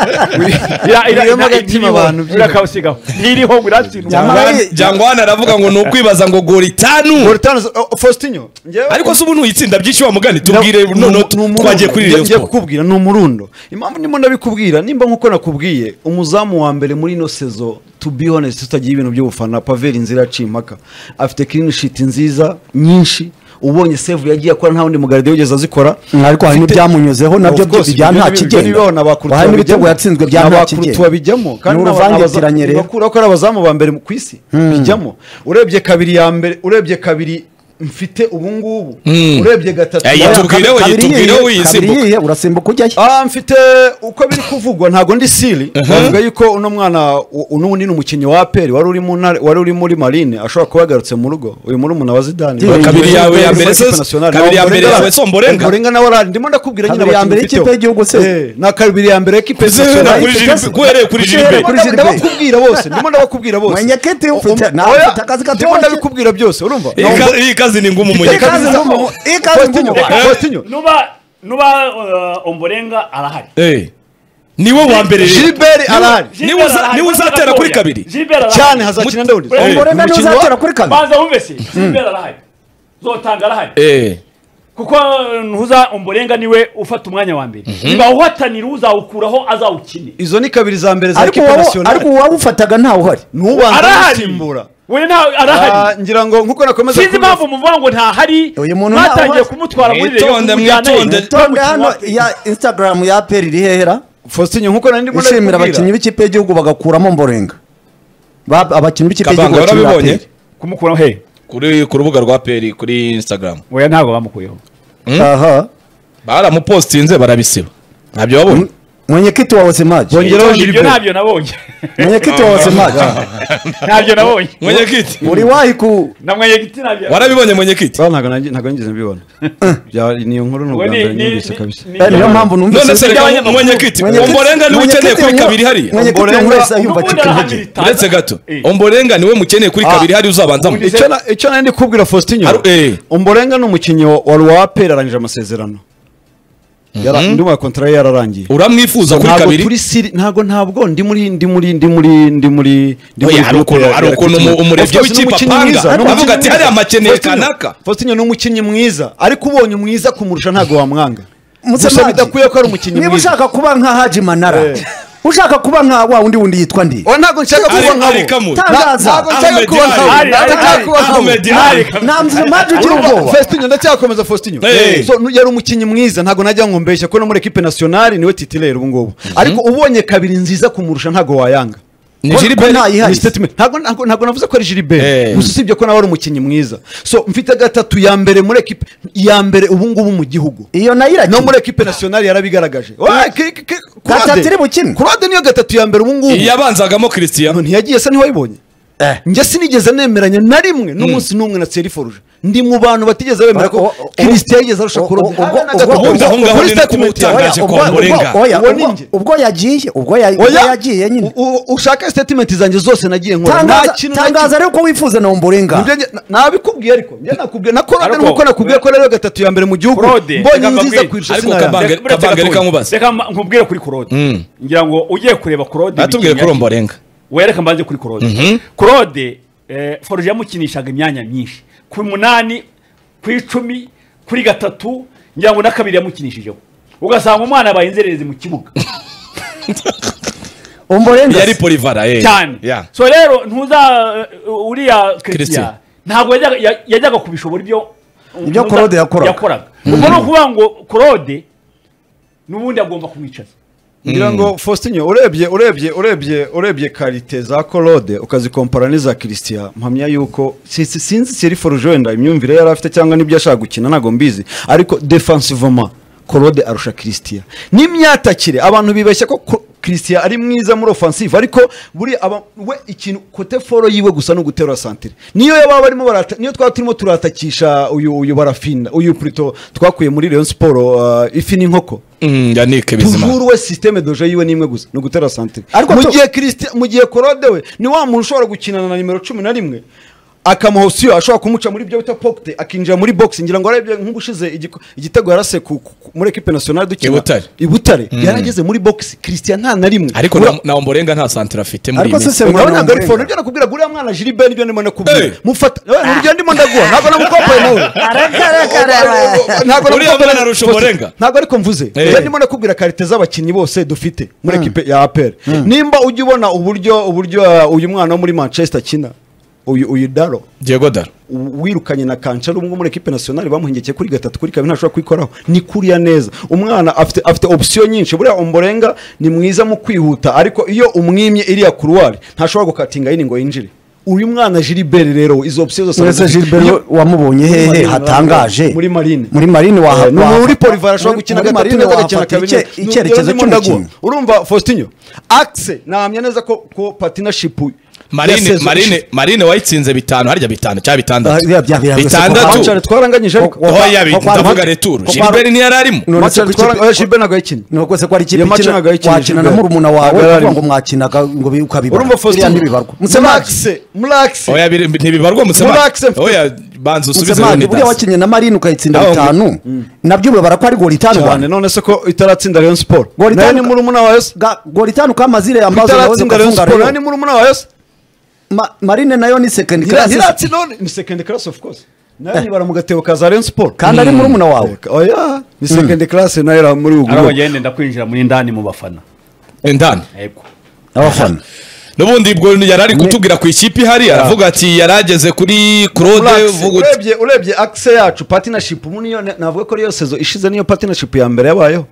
S4: Wiriyemo agatima abantu byibura.
S2: birakawusigaho ntiriho ngo
S3: Cyangwa-
S2: iratsindwa
S1: Jangwani- Jangwani aravuga ngo ni ukwibaza ngo gora itanu
S4: Moritano oh, Faustino njyewe-
S1: ariko se ubu nuyitsinda byinshi wa mugani tubwire
S4: Ni-
S1: noneho
S4: ni umurundo.
S1: twagiye kuri
S4: Ngiye-
S1: Rayon
S4: ngiye
S1: Sport.
S4: kukubwira ni umurundo impamvu ndimo ndabikubwira nimba nkuko nakubwiye umuzamu wa mbere muri ino sezo to be honest tutagira ibintu by'ubufana paveri inzira yaciye impaka afite clean sheet nziza nyinshi ubonye save yagiye akora nta wundi mugaride wigeze azikora
S3: ariko hari n'ibyamunyuzeho nabyo
S4: Of course,
S3: bya
S4: ibyo
S3: nta
S4: ni- ibyo
S3: kigenda.
S4: ni bibaho, ni abakurutu
S3: hari n'ibitego
S4: babijyamo.
S3: yatsinzwe bya
S4: Ni
S3: nta
S4: abakurutu
S3: kigenda.
S4: babijyamo kandi
S3: ni
S4: ni abaza-
S3: uruvangitiranyire
S4: bakura ko ari abazamu ba mbere ku isi bijyamo urebye kabiri ya mbere urebye kabiri mfite ubungubu
S1: Mm.
S4: urebye gatatu
S1: Eh,
S4: nawe-
S1: yitubwire we,
S3: Kabiri
S1: yitubwire
S3: yiye-
S1: we
S3: kabiri
S1: yisimbuka.
S3: yiye urasimbuka ujyayo
S4: Ah, mfite uko biri kuvugwa ntabwo ndi siri bavuga yuko uno mwana u- uno wundi ni umukinnyi wa aperi wari uri mu ntare- wari uri muri marine ashobora kuba yagarutse mu rugo uyu muri umuntu wa zidani
S3: Kabiri
S4: Bavuga
S1: yawe
S4: yuko
S1: ya
S4: yari
S1: mbere
S4: muri
S1: se-
S4: ikipe nationale.
S1: kabiri ya
S4: Naho
S1: mbere
S4: Mborenga-
S1: yawe se Mborenga?
S4: Mborenga nawe ari- ndimo ndakubwira nyine
S3: Kabiri ya mbere
S4: abakinnyi
S3: y'ikipe
S4: mfiteho.
S3: y'igihugu se.
S4: Eh, na kabiri ya mbere y'ikipe
S1: Ese
S4: nationale.
S1: na kuri Jiribe- guhereye kuri Jiribe.
S4: Ndimo ndab- ndabakubwira bose ndimo ndabakubwira bose
S3: Mwenyeketi ufite-
S4: Um-
S3: nta-
S4: oya,
S3: ufite akazi katoroshye.
S4: ndimo ndabikubwira byose urumva
S1: Iyi ka- iyi kazi ni ngumu
S3: Ikaze
S1: munyakazi
S3: ngo mu- ikaze ngo mu-
S4: Faustinho, Faustinho,
S2: nuba nuba uh, omborenga arahari
S1: Eh, niwe wa mbere rero.
S4: Gilbert arahari
S1: Niwe uza- niwe uzatera kuri kabiri.
S4: cyane hazakina ndawundi
S2: Eh,
S3: umurembe
S4: umukino wa-
S3: ntuzatera kuri kabiri
S2: banza wumve se gilbert arahari zotanga arahari
S1: Eh,
S2: kuko ntuza omborenga niwe ufata umwanya wa mbere niba uhatanira uzawukuraho azawukine
S4: izo ni kabiri za mbere za
S3: ariko
S4: ekipe
S3: uwawu-
S4: nasiyonari
S3: ariko uwawufataga ntawe uhari
S4: ntubanza
S2: arahari
S4: gusimbura
S2: we nta arahari
S4: Ah, ngira ngo nkuko nakomeza
S2: sinzi
S4: kubivuga-
S2: impamvu muvuga ngo ntahari
S3: Uyu muntu
S2: mwatangiye
S3: ntawe-
S2: kumutwara muri
S1: Mwitonde,
S2: reyo kumujyana
S1: mwitonde.
S2: ye.
S3: tonde hano ya instagram ya aperi iri hehera
S4: Faustinho nkuko nari ndimo
S3: ishimira abakinnyi
S4: ndabikubwira.
S3: b'ikipe y'igihugu bagakuramo mborenga Ba- abakinnyi b'ikipe
S1: Kabanga
S3: y'igihugu bakinira
S1: warabibonye?
S3: aperi
S2: kumukuraho he
S1: kuri ku rubuga rwa peri kuri instagram
S2: oya ntabwo bamukuyeho
S3: aha
S1: baramupostinze barabisiba ntabyo wabonye
S3: mwenyekiti wawe semaji
S4: Bongeraho
S2: ibyo
S4: Gilbert.
S2: ntabyo nabonye
S3: mwenyekiti wawe semaji
S2: ntabyo nabonye
S1: mwenyekiti
S3: uri wahi ku
S2: na mwenyegiti ntabyo
S1: warabibonye mwenyekiti
S4: Ba, ntabwo nanjye- ntabwo nigeze mbibona. Bya- ni iyo nkuru ni ubwa
S2: Uwo ni-
S4: mbere
S2: ni-
S4: numvise
S2: ni-
S4: kabisa.
S2: ni-
S3: Eh, niyo mpamvu
S1: none
S3: numvise
S1: se reka mwenyekiti omborenga niwe ukeneye kuri kabiri hariya
S3: mwenyekiti
S4: Omborenga-
S3: buri wese yumva
S2: N'ubundi
S3: acika intege
S2: arahamiriza.
S1: uretse gato
S2: Eh.
S1: omborenga niwe mukeneye kuri kabiri hariya uzabanzamo
S2: Ubundi-
S4: Icyo na- icyo nari ndi kubwira Faustinho
S1: Aru- eh.
S4: Omborenga ni umukinnyi wa wa Ruwa Peri arangije amasezerano Yara- undi wa kontara ye yararangiye
S1: uramwifuza kuri
S4: ntabwo
S1: kabiri
S4: turi siri ntabwo ntabwo ndi muri ndi muri ndi muri ndi muri ndi
S1: Oya, hari
S4: groupe
S1: ukuntu-
S4: ya-
S1: hari
S4: ya
S1: ukuntu
S4: Rakitic.
S1: umurebyi
S4: Of course,
S1: w'ikipe
S4: ni umukinnyi
S1: apanga,
S4: mwiza, ni
S1: avuga
S4: umukinnyi
S1: ati, "Hariya amakeneye
S4: Faustino-
S1: kanaka."
S4: Faustino ni umukinnyi mwiza ariko ubonye umwiza kumurusha ntabwo wamwanga gusa
S3: Musemaji,
S4: bidakwiye ko ari umukinnyi
S3: niba
S4: mwiza
S3: ushaka kuba nka haji manara ushaka kuba nka wa wundi wundi yitwa ndi
S4: Oya, ntabwo nshaka
S1: Ari-
S4: kuba nkabo
S1: ari Kamuri.
S3: tangaza
S4: Ntabwo nshaka
S1: Ahmed
S4: kuba
S1: Ali.
S4: nkabo
S2: Ali,
S4: ntabwo
S2: Ali,
S4: nshaka
S2: Ali.
S4: kuba nkabo
S1: Ahmed Ali.
S3: ntabwo maji ugira ubwoba
S4: Faustinho ndacyakomeza Faustinho
S1: Eh.
S4: So, nu- yari umukinnyi mwiza ntabwo najya ngo mbeshya ko no muri equipe nationale niwe titulaire ubu ngubu ariko ubonye kabiri nziza kumurusha ntabwo wayanga
S1: Ni
S4: Ko-
S1: Gilbert
S4: ko ntayihaye.
S3: Ni
S4: Statement. ntabwo ntabwo ntabwo navuze ko ari
S1: Eh.
S4: Gilbert gusa usibye ko nawe ari umukinnyi mwiza so mfite gatatu ya mbere muri equipe ya mbere ubu ngubu mu gihugu
S3: iyo nayo
S4: no muri
S3: irakina
S4: equipe nationale yarabigaragaje Wa, ki- ki- ki- Croix
S3: Gatatu
S4: de-
S3: iri bukine.
S4: Croix de niyo gatatu ya mbere ubu ngubu
S1: yabanzagamo christian
S4: ntiyagiye asa ntiwayibonye njye sinigeze nemeranya na rimwe n'umunsi n'umwe na seriforuje ndi mu bantu batigeze bemera
S3: O-
S4: ko
S3: o- o-
S4: kirisite yageze arusha
S3: o-
S4: kurora
S3: o- ubwo-
S1: ubundi aho ngaho
S4: kuri
S1: ni nako
S4: statement yawe
S1: utangaje ko omborenga
S3: oya
S4: Uwo
S3: ubwo-
S4: ninjye.
S3: ubwo yagiye ubwo ya- ubwo
S4: oya
S3: yagiye nyine
S4: u- u- ushaka statement zanjye zose nagiye nkora
S3: Tangaza-
S4: nta kintu na
S3: tangaza rero ko wifuza na omborenga
S4: kimwe. Njye- njye- nabikubwiye ariko njye nakubwiye na Claude
S2: Ariko-
S4: nkuko nakubwiye ko ariyo gatatu ya mbere mu gihugu
S2: Claude,
S4: mbonye
S2: reka
S4: nziza
S2: mbabwire.
S4: kurusha
S1: Ariko
S4: sinayanga.
S1: Kabanga-
S2: Reka- reka-
S1: Kabanga, reka nkubaze.
S2: reka mba- nkubwire kuri Claude ngira ngo ugiye kureba Claude
S1: atubwiye
S2: bikinnyi
S1: kuri omborenga
S2: wereka mbanze kuri Claude Claude eh, Forge yamukinishaga imyanya myinshi ku munani ku icumi kuri gatatu ngira ngo na kabiri yamukinishijeho ugasanga umwana abaye inzererezi mu kibuga
S3: umborenga
S1: yari polivara eh.
S2: cyane
S1: Yeah.
S2: so rero ntuza uh, uriya
S1: Christian.
S2: christian ntabwo yajyaga- ya- yajyaga kubishobora ibyo
S3: Ibyo
S2: ntuza-
S3: Claude yakoraga.
S2: ubwo ni ukuvuga ngo claude n'ubundi agomba kumwicaza
S4: ngira ngo faustin urebye urebye urebye urebye karite za korode ukazikompara n'iza kirisitiya mpamya yuko si- si- sinzi seri forujenda imyumvire yari afite cyangwa n'ibyo ashaka gukina ntabwo mbizi ariko defansivoma korode arusha kirisitiya n'imyatakire abantu bibeshya ko Ko- kirisitiya ari mwiza muri ofansive ariko buri aba we ikintu kote foro yiwe gusa ni ugutera santire niyo yaba barimo barata niyo twaba turimo turatakisha uyu uyu barafinda uyu purito twakuye muri leon siporo uh, ifi n'inkoko
S1: Mm, yanike bizima
S4: tujuru we sisiteme doje yiwe ni imwe gusa ni ugutera santire
S3: Ariko
S4: mu
S3: tu-
S4: gihe kirisiti mu gihe korode we ni wa muntu ushobora gukinana na nimero cumi na rimwe akamuha osiyo ashobora kumuca muri byo bita pokite akinjira muri bogisi ngira ngo arebye nk'ubushize igiko- igitego yarase ku- ku- ku- muri ekipe nasiyonari dukina
S1: I Butare.
S4: i Butare. yarageze muri bogisi kirisitiya nta na rimwe
S1: ariko
S4: Ura-
S1: na- na omborenga nta santire afite muri
S3: Ariko
S1: iyi minsi
S3: se
S4: urabona ngo
S3: Semurano
S4: arifone ibyo nakubwira ngo uriya mwana jiribe nibyo ndimo
S1: Hey.
S4: nakubwira mufata Eh, nurugero ndimo ndaguha ntabwo namukompaye nawe ntabwo
S1: Uriya
S4: namukompaye-
S1: mwana arusha umurega.
S4: ntabwo ariko mvuze
S1: Eh.
S4: njye ndimo nakubwira karite z'abakinnyi bose dufite muri ekipe ya aperi nimba ujya ubona uburyo uburyo uh, uyu mwana wo muri manchester akina uyu uyu daro
S1: diego daro
S4: u- wirukanye na kanca ari umwe muri ekipe nasiyonari bamuhengekeye kuri gatatu kuri kabiri ntashobora kwikoraho ni kuriya neza umwana afite afite opsiyo nyinshi buriya umborenga ni mwiza mu kwihuta ariko iyo umwimye iriya kuruwari ntashobora gukatinga yini ngo yinjire uyu mwana jiriberi rero we, izo opsiyo zose
S3: mwese
S4: arazifite.
S3: gilbert
S4: Iyo-
S3: wamubonye
S4: Muri
S3: hehe
S4: Marine,
S3: hatangaje
S4: muri Marine.
S3: muri marine waha
S4: Eh, ni
S3: waha-
S4: muri polivara ashobora gukina
S3: muri
S4: gatatu
S3: Marine
S4: neza
S3: wahafata
S4: agakina kabiri
S3: icye- icyerekezo cy'umukino
S4: urumva faustinho akise nahamya neza ko ko partnership
S1: marine
S4: yasezwe
S1: marine marine wayitsinze bitanu harya bitanu cyangwa bitandatu
S3: Ah, yeah, yeah, yeah,
S4: ushize.
S1: bitandatu
S4: Manchester twaranganyije ariko
S3: Oh,
S1: oya yabi
S3: Kwa- kwa-
S1: ndavuga
S3: kwa-
S1: returu
S3: kwa-
S1: gilbert ntiyari arimo
S3: No, uretse
S4: Manchester
S3: ko
S4: twaranganyije
S3: ikipe-
S4: oya, Gilbert ntabwo yakinnye
S3: ni uko se ko ari ikipe
S4: Iyo match
S3: ikina-
S4: ntabwo yayikinishije
S3: wakina na
S4: Gilbert.
S3: murumuna wawe
S4: Ntabwo yari
S3: ukavuga
S4: arimo.
S3: ngo mwakinaga ngo bi- ukabibara
S4: urumva
S3: Biriya
S4: faustin
S3: ntibibarwa Musemaki-
S4: mulaxe mulaxe
S1: oya biri- ntibibarwa
S4: Relax,
S1: musemaki
S4: mfite-
S1: oya banza usubize
S3: Musemaki, buriya
S1: runidasi
S3: wakinnye na marine ukayitsinda
S1: Ahubwo-
S3: bitanu nabyo urabara ko ari goli itanu
S4: cyane
S3: Rwanda.
S4: none se ko itaratsinda Rayon Sport
S3: Goli
S4: nayo
S3: itanu-
S4: ni murumuna wa Yose
S3: Ga- goli itanu kamazire
S4: Ko
S3: ambazo nawe
S4: itaratsinda Rayon
S3: zigafunga
S4: Sport nayo
S3: rero
S4: ni murumuna wa Yose
S3: Ma- marine nayo ni second class
S4: ntiratsinda none ni second class of course nayo nyibara mu gatebo ka za Rayon Sport
S3: kandi ari murumuna wawe
S4: oya ni second class nayo ira muri ubu
S2: ari bagende ndakwinjira muri ndani mu bafana
S1: indani
S2: yego
S3: abafana
S1: n'ubundi ubwo yari ari kutubwira ku ikipe ihari aravuga ati yari ageze kuri claude
S4: Relax,
S1: vuga uti
S4: urebye urebye akise yacu partnership ubu niyo na- navuga ko ariyo sezo ishize niyo partnership ya mbere yabayeho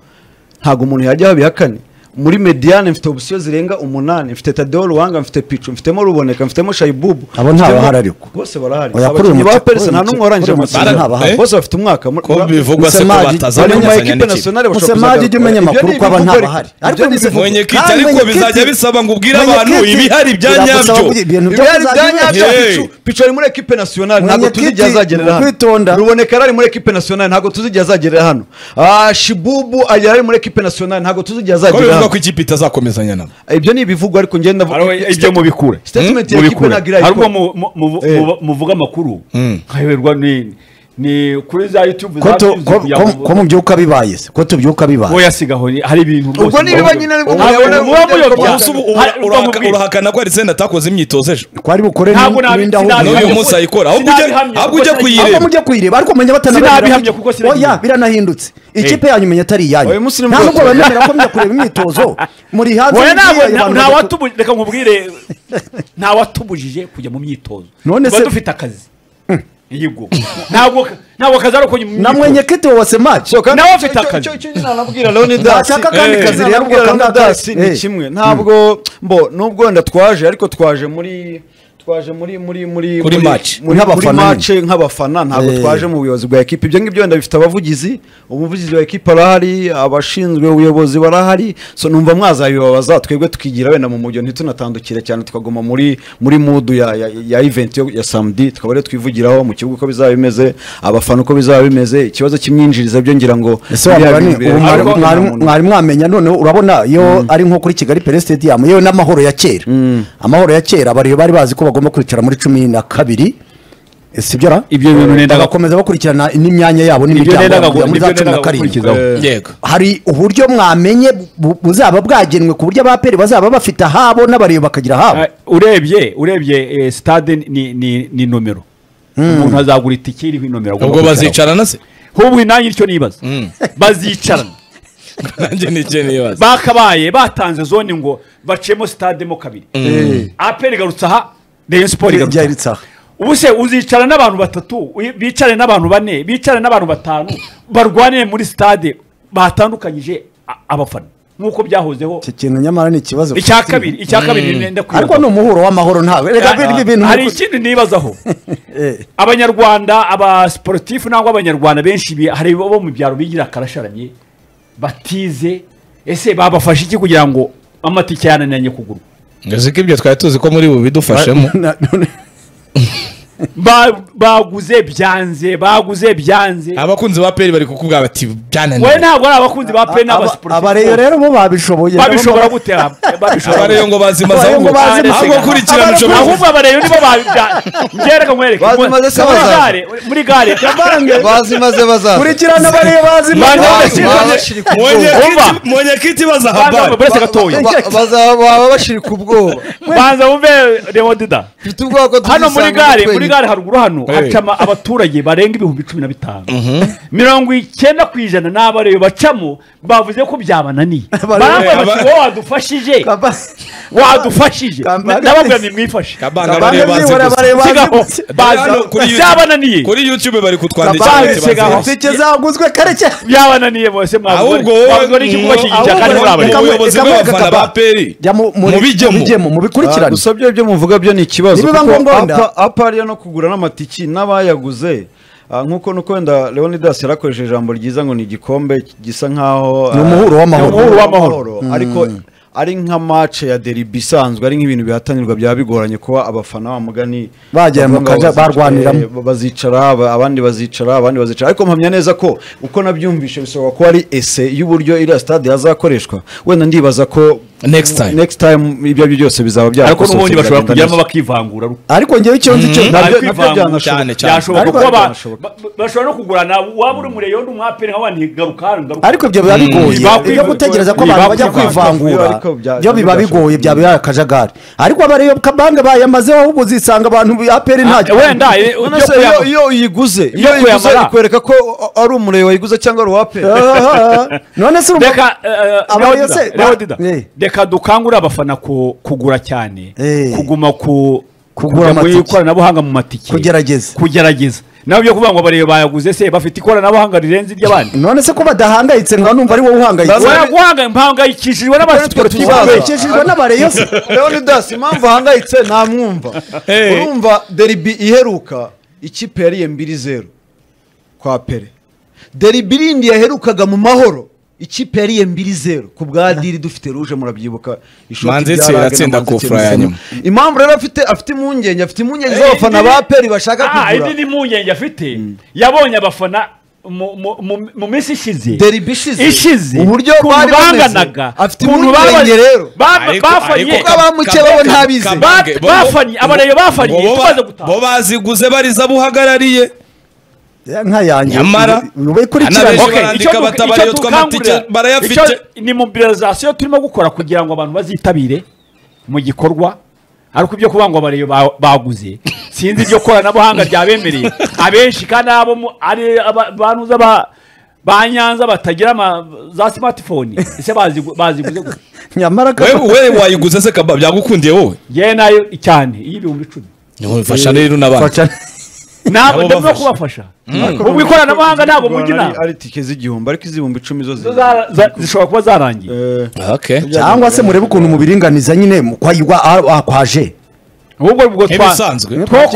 S4: ntabwo umuntu yajyaho bihakane muri mediane mfite opsiyo zirenga umunani mfite tadeo ruwanga mfite picu mfitemo ruboneka mfitemo shayibubu
S3: Abo nta
S4: mfitemo-
S3: bahari ariko.
S4: bose barahari
S3: Oya, kuri uyu
S4: abakinnyi ba
S3: mukino-
S4: perese
S3: kuri
S4: nta
S3: uyu
S4: n'umwe
S3: mukino-
S4: warangije
S3: kuri uyu mukino
S4: amasezerano
S3: nta bahari.
S4: bose bafite umwaka muri-
S1: ko bivugwa se ko
S3: Musemaki,
S4: bari mu ma
S1: batazamenyezanya
S4: ekipe
S1: n'ikipe
S4: nasiyonari bashobora
S3: Musemaki
S4: kuzagana.
S3: ujye umenya
S4: Ibyo ni
S3: amakuru ko aba
S4: ibivuga
S3: nta
S4: ariko.
S3: bahari.
S4: Ibyo
S3: Ariko
S4: ni
S3: ni
S4: ibivuga.
S1: mwenyekiti
S3: Kandi
S1: ariko
S3: mwenyekiti-
S1: bizajya bisaba ngo ubwire
S3: Mwenyekiti,
S1: abantu ibihari bya
S3: biragusaba
S1: nyabyo
S3: kugira ibintu byo
S4: Ibihari bya
S3: muzajya
S4: nyabyo
S1: Hey.
S4: picu picu ari muri ekipe nasiyonari ntabwo tuzi igihe
S3: Mwenyekiti,
S4: azagerera hano
S3: kwitonda.
S4: ruboneka yari ari muri ekipe nasiyonari ntabwo tuzi igihe azagerera hano Ah, shibubu yari ari muri ekipe nasiyonari ntabwo tuzi igihe
S1: ko
S4: azagerera
S1: bivuga ko
S4: hano
S1: ikipe itazakomezanya nabo
S4: ibyo ni ibivugwa ariko ngenda
S2: ibyo mubikure
S4: statement ya ekipe
S2: mubikure
S4: ntabwo irayikora.
S2: hari ubwo mu- mu- mu-
S4: Eh.
S2: mu- muvuga amakuru nkayoberwa ni ni kuri za youtube
S3: ko
S2: za
S3: tu-
S2: music
S3: ko-
S2: ya
S3: ko- ko mu byuka bibaye se ko tubyuka bibaye
S2: yasigaho hari ibintu rwose
S4: Ubwo nibiba nyine aribwo
S2: muba
S4: muyabona-
S2: muba muyobya
S1: Gusa ubu ura-
S2: Hari- ubwo
S1: urahaka-
S2: mubwira.
S1: urahakana ko arisenda atakoze imyitozo ejo
S3: twari bukore
S2: Ntabwo nabi- sinabi-
S1: n'uyu
S2: Ntabwo-
S1: munsi ayikora ahubwo ujya-
S2: Sinabihamya,
S1: ahubwo ujya
S2: kuko
S3: ahubwo
S1: kuyireba
S3: mujya kwireba ariko menya
S2: Sinabihamya kuko
S3: batanababwira
S2: sinagiye.
S3: oya biranahindutse ikipe yanyu menya atari
S4: Oya,
S3: iyanyu
S4: umunsi ni
S3: nta
S4: mugoroba.
S3: nubwo bemera ko mujya kureba imyitozo muri hanze
S2: Oya,
S3: mubwire
S2: ntabwo-
S3: ayo
S2: nta-
S3: bantu
S2: nta
S3: badatu-
S2: watubujije reka nkubwire nta watubujije kujya mu myitozo
S3: None
S2: tuba
S3: se-
S2: dufite akazi yego ntabwo ntabwo akazi ari uko mu
S3: na
S2: myitozo
S3: mwenyekiti wa semaki
S2: nawe afite akazi.
S4: nabwira Leonidas
S3: Ntashaka akandi
S4: Eh,
S3: kazi rero, ubwo
S4: nabwira
S3: akandi
S4: Leonidas
S3: akazi.
S4: ni
S3: Eh.
S4: kimwe ntabwo mbo nubwo wenda twaje ariko twaje muri twaje muri muri muri
S1: Kuri
S4: muri-
S1: match.
S4: muri muri
S3: Nk'abafana
S4: match nk'abafana ntabwo
S3: Eh.
S4: twaje mu buyobozi bwa ekipe ibyo ngibyo wenda bifite abavugizi umuvugizi wa ekipe arahari abashinzwe ubuyobozi barahari so numva mwazabibabaza twebwe tukigira wenda mu mujyo ntitunatandukire cyane tukaguma muri muri mudu ya ya, ya event yo ya samedi tukaba rero twivugiraho mu kibuga uko bizaba bimeze abafana uko bizaba bimeze ikibazo cy'imyinjirize byo ngira ngo
S3: ese wa mugani
S4: biriya
S3: ubu mwari-
S4: bintu bireba
S3: mwari-
S4: umuntu.
S3: mwari mwamenya noneho urabona iyo ari nko kuri kigali pere sitediyamu yewe n'amahoro ya kera amahoro ya kera bari bari bazi ko bagomba kwicara muri cumi na kabiri sibyo ra
S2: Ibyo bintu nendaga-
S3: bagakomeza bakurikirana n'imyanya yabo n'imiryango
S2: nendaga-
S3: yabo muri
S2: ibyo
S3: za cumi na
S2: nendaga
S3: karindwi
S2: gukurikizaho.
S1: yego
S3: hari uburyo mwamenye bu- buzaba bwagenwe ku buryo abaperi bazaba bafite ahabo n'abareba bakagira ahabo
S2: Ah, urebye urebye eh, stade ni- ni ni nomero umuntu azagura itike iriho inomero agomba
S1: ubwo
S2: kwicaraho.
S1: bazicarana se
S2: nk'ubu nanjye icyo nibaza bazicarana
S1: nanjye nicyo nibaza
S2: bakabaye batanze zone ngo bacemo sitade mo kabiri aperi igarutse aha reyo siporo igarutse
S3: Ijya
S2: aha
S3: iritsa aha.
S2: ubu se uzicara n'abantu batatu uyi- bicare n'abantu bane bicare n'abantu batanu barwanire muri sitade batandukanyije a- abafana nk'uko byahozeho
S3: iki kintu nyamara ni ikibazo
S2: icya
S3: ufite.
S2: kabiri icya kabiri ndenda
S3: ariko ni umuhuro w'amahoro ntawe reka biriya bintu
S2: hari
S3: ni uku-
S2: ikindi nibazaho
S3: Eh,
S2: abanyarwanda abasiporutifu nangwa abanyarwanda benshi bi- hari bo mu byaro bigira akarasharamye batize ese babafasha iki kugira ngo amatike yananiranye kugurwa
S1: uzi ko ibyo twari tuzi ko muri ubu bidufashemo
S3: na- none-
S2: Ba- baguze byanze baguze byanze
S1: abakunzi ba peri bari kukubwira bati byananiwe
S2: we ntabwo ari abakunzi ba pe
S3: aba-
S2: n'abasiporutifu
S3: abareyo rero bo babishoboye
S2: babishobora gutera
S1: abari yo ngo bazimaze
S3: Abari yo ngo
S1: ahubwo
S3: bazimaze
S1: ahubwo
S3: isiganwa.
S1: kurikirana ushobora
S2: ahubwo abareyo nibo babya ngereka nkwereke
S4: Bazimaze se
S2: muri
S4: bazaza.
S2: gare muri gare
S4: bazimaze bazaza
S3: kurikirana abareyo bazi
S2: Bane
S4: Bazi-
S2: bashyira-
S4: baba bashiri ku
S1: Mwenye
S4: bwoba.
S2: Umva.
S1: kiti- mwenye kiti baza
S2: Banza
S1: habari
S2: buretse gatoya
S4: Ba- ba- bazaba- baba bashiri ku bwoba
S2: banza wumve reodida
S4: mfite ubwoba ko
S2: hano muri
S4: tuzisanga
S2: gare muri
S4: twenyine.
S2: gare haruguru hano
S1: Hey.
S2: hacama abaturage barenga ibihumbi cumi na bitanu mirongo icyenda ku ijana ni abareyo bacamo bavuze ko byabananiye
S3: Abareyo-
S2: barambwira bati
S1: Aba-
S2: wowe wadufashije wadufashije
S3: Kambale-
S2: ndababwira nimwifashe
S1: kabanga bariyo bazi gusa
S2: sigaho
S1: Hano kuri
S2: bazi
S1: YouTube-
S2: byabananiye
S1: kuri youtube bari kutwandikira
S2: Kabanga
S1: bati bazi
S2: sigaho.
S1: gusa.
S3: itike zaguzwe kare cyane
S2: byabananiye bose mwavuze
S1: ahubwo wowe
S2: mwavuze n'iki kubashyigikira
S3: ahubwo
S2: kandi muri
S3: wowe-
S2: abareyo
S3: reka-
S1: ubuyobozi
S3: reka-
S1: bw'abafana
S3: reka-
S1: ba peri
S3: jya mu- muri-
S1: mubijyemo
S3: mubijyemo
S4: Ah,
S3: mubikurikirane
S4: gusa byo byo muvuga byo ni ikibazo
S3: Nibiba ngombwa wenda.
S4: apa ariyo no kugura n'amatiki n'abayaguze ah, nk'uko nuko wenda leonidas yarakoresheje ijambo ryiza ngo ni igikombe gisa nk'aho
S3: Ni
S4: ah,
S3: umuhuro w'amahoro.
S4: ni umuhuro w'amahoro ariko ari nka mace ya deribi isanzwe ari nk'ibintu bihatanirwa byaba bigoranye kuba abafana ba mugani
S3: Bagera mu
S4: bavuga ngo
S3: kaja-
S4: bazica-
S3: barwaniramo.
S4: eh, bazicara aba- abandi bazicara abandi bazicara ariko mpamya neza ko uko nabyumvishe bishoboka ko ari ese y'uburyo iriya stade hazakoreshwa wenda ndibaza ko
S1: Next time.
S4: next time ibyo ari byo byose bizaba bya
S2: ariko n'ubundi bashobora kugeramo
S4: kujyamo
S2: bakivangura
S3: ariko ngewe icyo nzi cyo
S4: nabyo-
S2: Ariko
S4: nabyo
S2: ivangura
S4: byanashoboka.
S1: Cyane, cyane.
S2: byashoboka
S3: Ariko
S2: kuba ba-
S4: byanashoboka.
S2: ba- bashobora no kugurana waba uri mureyo undi umwaperi nk'abandi ntigaruka hano ngaruka
S3: ariko ibyo biba bigoye
S2: Ntibakwivuga-
S3: iyo gutegereza ko abantu bajya
S2: ntibakwivuga-
S3: kwivangura
S4: ariko bya-
S3: byo biba bigoye byaba biri akajagari ariko abareyo kabanga bayamazeho ahubwo uzisanga abantu aperi
S2: Ah,
S3: ntacyo
S2: wenda eh,
S4: None
S2: ibyo
S4: se
S2: kuya-
S4: iyo- iyo uyiguze iyo
S2: Yo
S4: uyiguze
S2: kuyamara.
S4: ikwereka ko ari umurebe wayiguze cyangwa ari uwape
S3: none se urumva
S2: reka eh,
S3: Aba
S2: Leo
S3: yose-
S2: Dida, Leo Dida,
S3: Eh.
S2: reka dukangure abafana ku- kugura cyane
S3: Eh.
S2: kuguma ku
S3: Kugura
S2: kujya mu
S3: amatike.
S2: ikoranabuhanga mu matike
S3: Kugerageza.
S2: kugerageza nawe byo kuvuga ngo barebe bayaguze se bafite ikoranabuhanga rirenze iry'abandi
S3: none se ko badahangayitse nkaba numva ari wowe uhangayitse
S4: Baza-
S2: Baraguhanga- mpangayikishijwe n'abasiporutifu
S4: Baza-
S2: be.
S3: bahangayikishijwe n'abareyo se
S4: leonidas impamvu ahangayitse ntamwumva
S1: Eh.
S4: urumva deribi iheruka ikipe yariye mbiri zeru kwa pere deribi irindi yaherukaga mu mahoro ikipe yariye mbiri zeru ku bwa diri dufite ruje murabyibuka ishoti
S1: Manzi
S4: rya
S1: Nsera
S4: Rage na
S1: atsinda
S4: Manzi
S1: Kofra ya
S4: Nsera.
S1: nyuma.
S4: impamvu rero afite afite impungenge afite impungenge
S2: Eh,
S4: z'abafana
S2: indi-
S4: ba peri bashaka
S2: Ah,
S4: kugura
S2: indi ni impungenge afite yabonye abafana mu- mu- mu- mu minsi ishize
S4: Deribi ishize.
S2: ishize
S4: Uburyo
S2: ukuntu
S4: bari bameze.
S2: banganaga
S4: Afite
S2: ukuntu
S4: impungenge
S2: baba-
S4: rero.
S2: ba-
S1: Ariko-
S2: bafanye
S1: ariko-
S4: Kuko abamuke bo ntabizi.
S1: Kabange,
S2: Ba-
S1: bo-
S2: bafanye,
S1: bo-
S2: abareyo bafanye,
S1: bo- bo-
S2: tumaze gutaha.
S1: bo baziguze bariza buhagarariye
S3: nkayange
S1: Nyamara-
S3: ubikurikirane
S1: Hanabeje-
S2: Okay,
S1: barandika
S2: icyo du-
S1: batabariyo
S2: icyo
S1: tw'amatike
S2: dukangurira-
S1: barayafite.
S2: icyo- ni mobilizasiyo turimo gukora kugira ngo abantu bazitabire mu gikorwa ariko ibyo kuvuga ngo abareyo ba- baguze sinzi iryo koranabuhanga ryabemereye abenshi kandi abo mu- ari aba- banuza ba ba nyanza batagira ama- za smartphone ese bazigu- baziguze gute?
S3: nyamara
S1: wewe
S3: kaba-
S1: wewe wayiguze se kaba byagukundiye wowe
S2: ngewe nayo cyane iy'ibihumbi icumi
S1: fasha rero n'abandi
S3: Fasha-
S2: ntabwo
S1: Nabo
S2: ndabona
S1: bafasha.
S2: kubafasha
S4: Ariko
S2: ubu ikoranabuhanga
S4: urumva
S2: ntabwo
S4: ko
S2: mujya inama
S4: ari tike z'igihumbi ariko iz'ibihumbi icumi zo
S2: Zo za- za- zishobora kuba zarangiye
S4: Eh,
S1: Okay.
S3: cyangwa se murebe ukuntu mubiringaniza nyine mu- kwa igwa- ah- ah, kwa je
S2: ahubwo ubwo twa
S1: Nk'ibisanzwe.
S2: two
S3: Kwa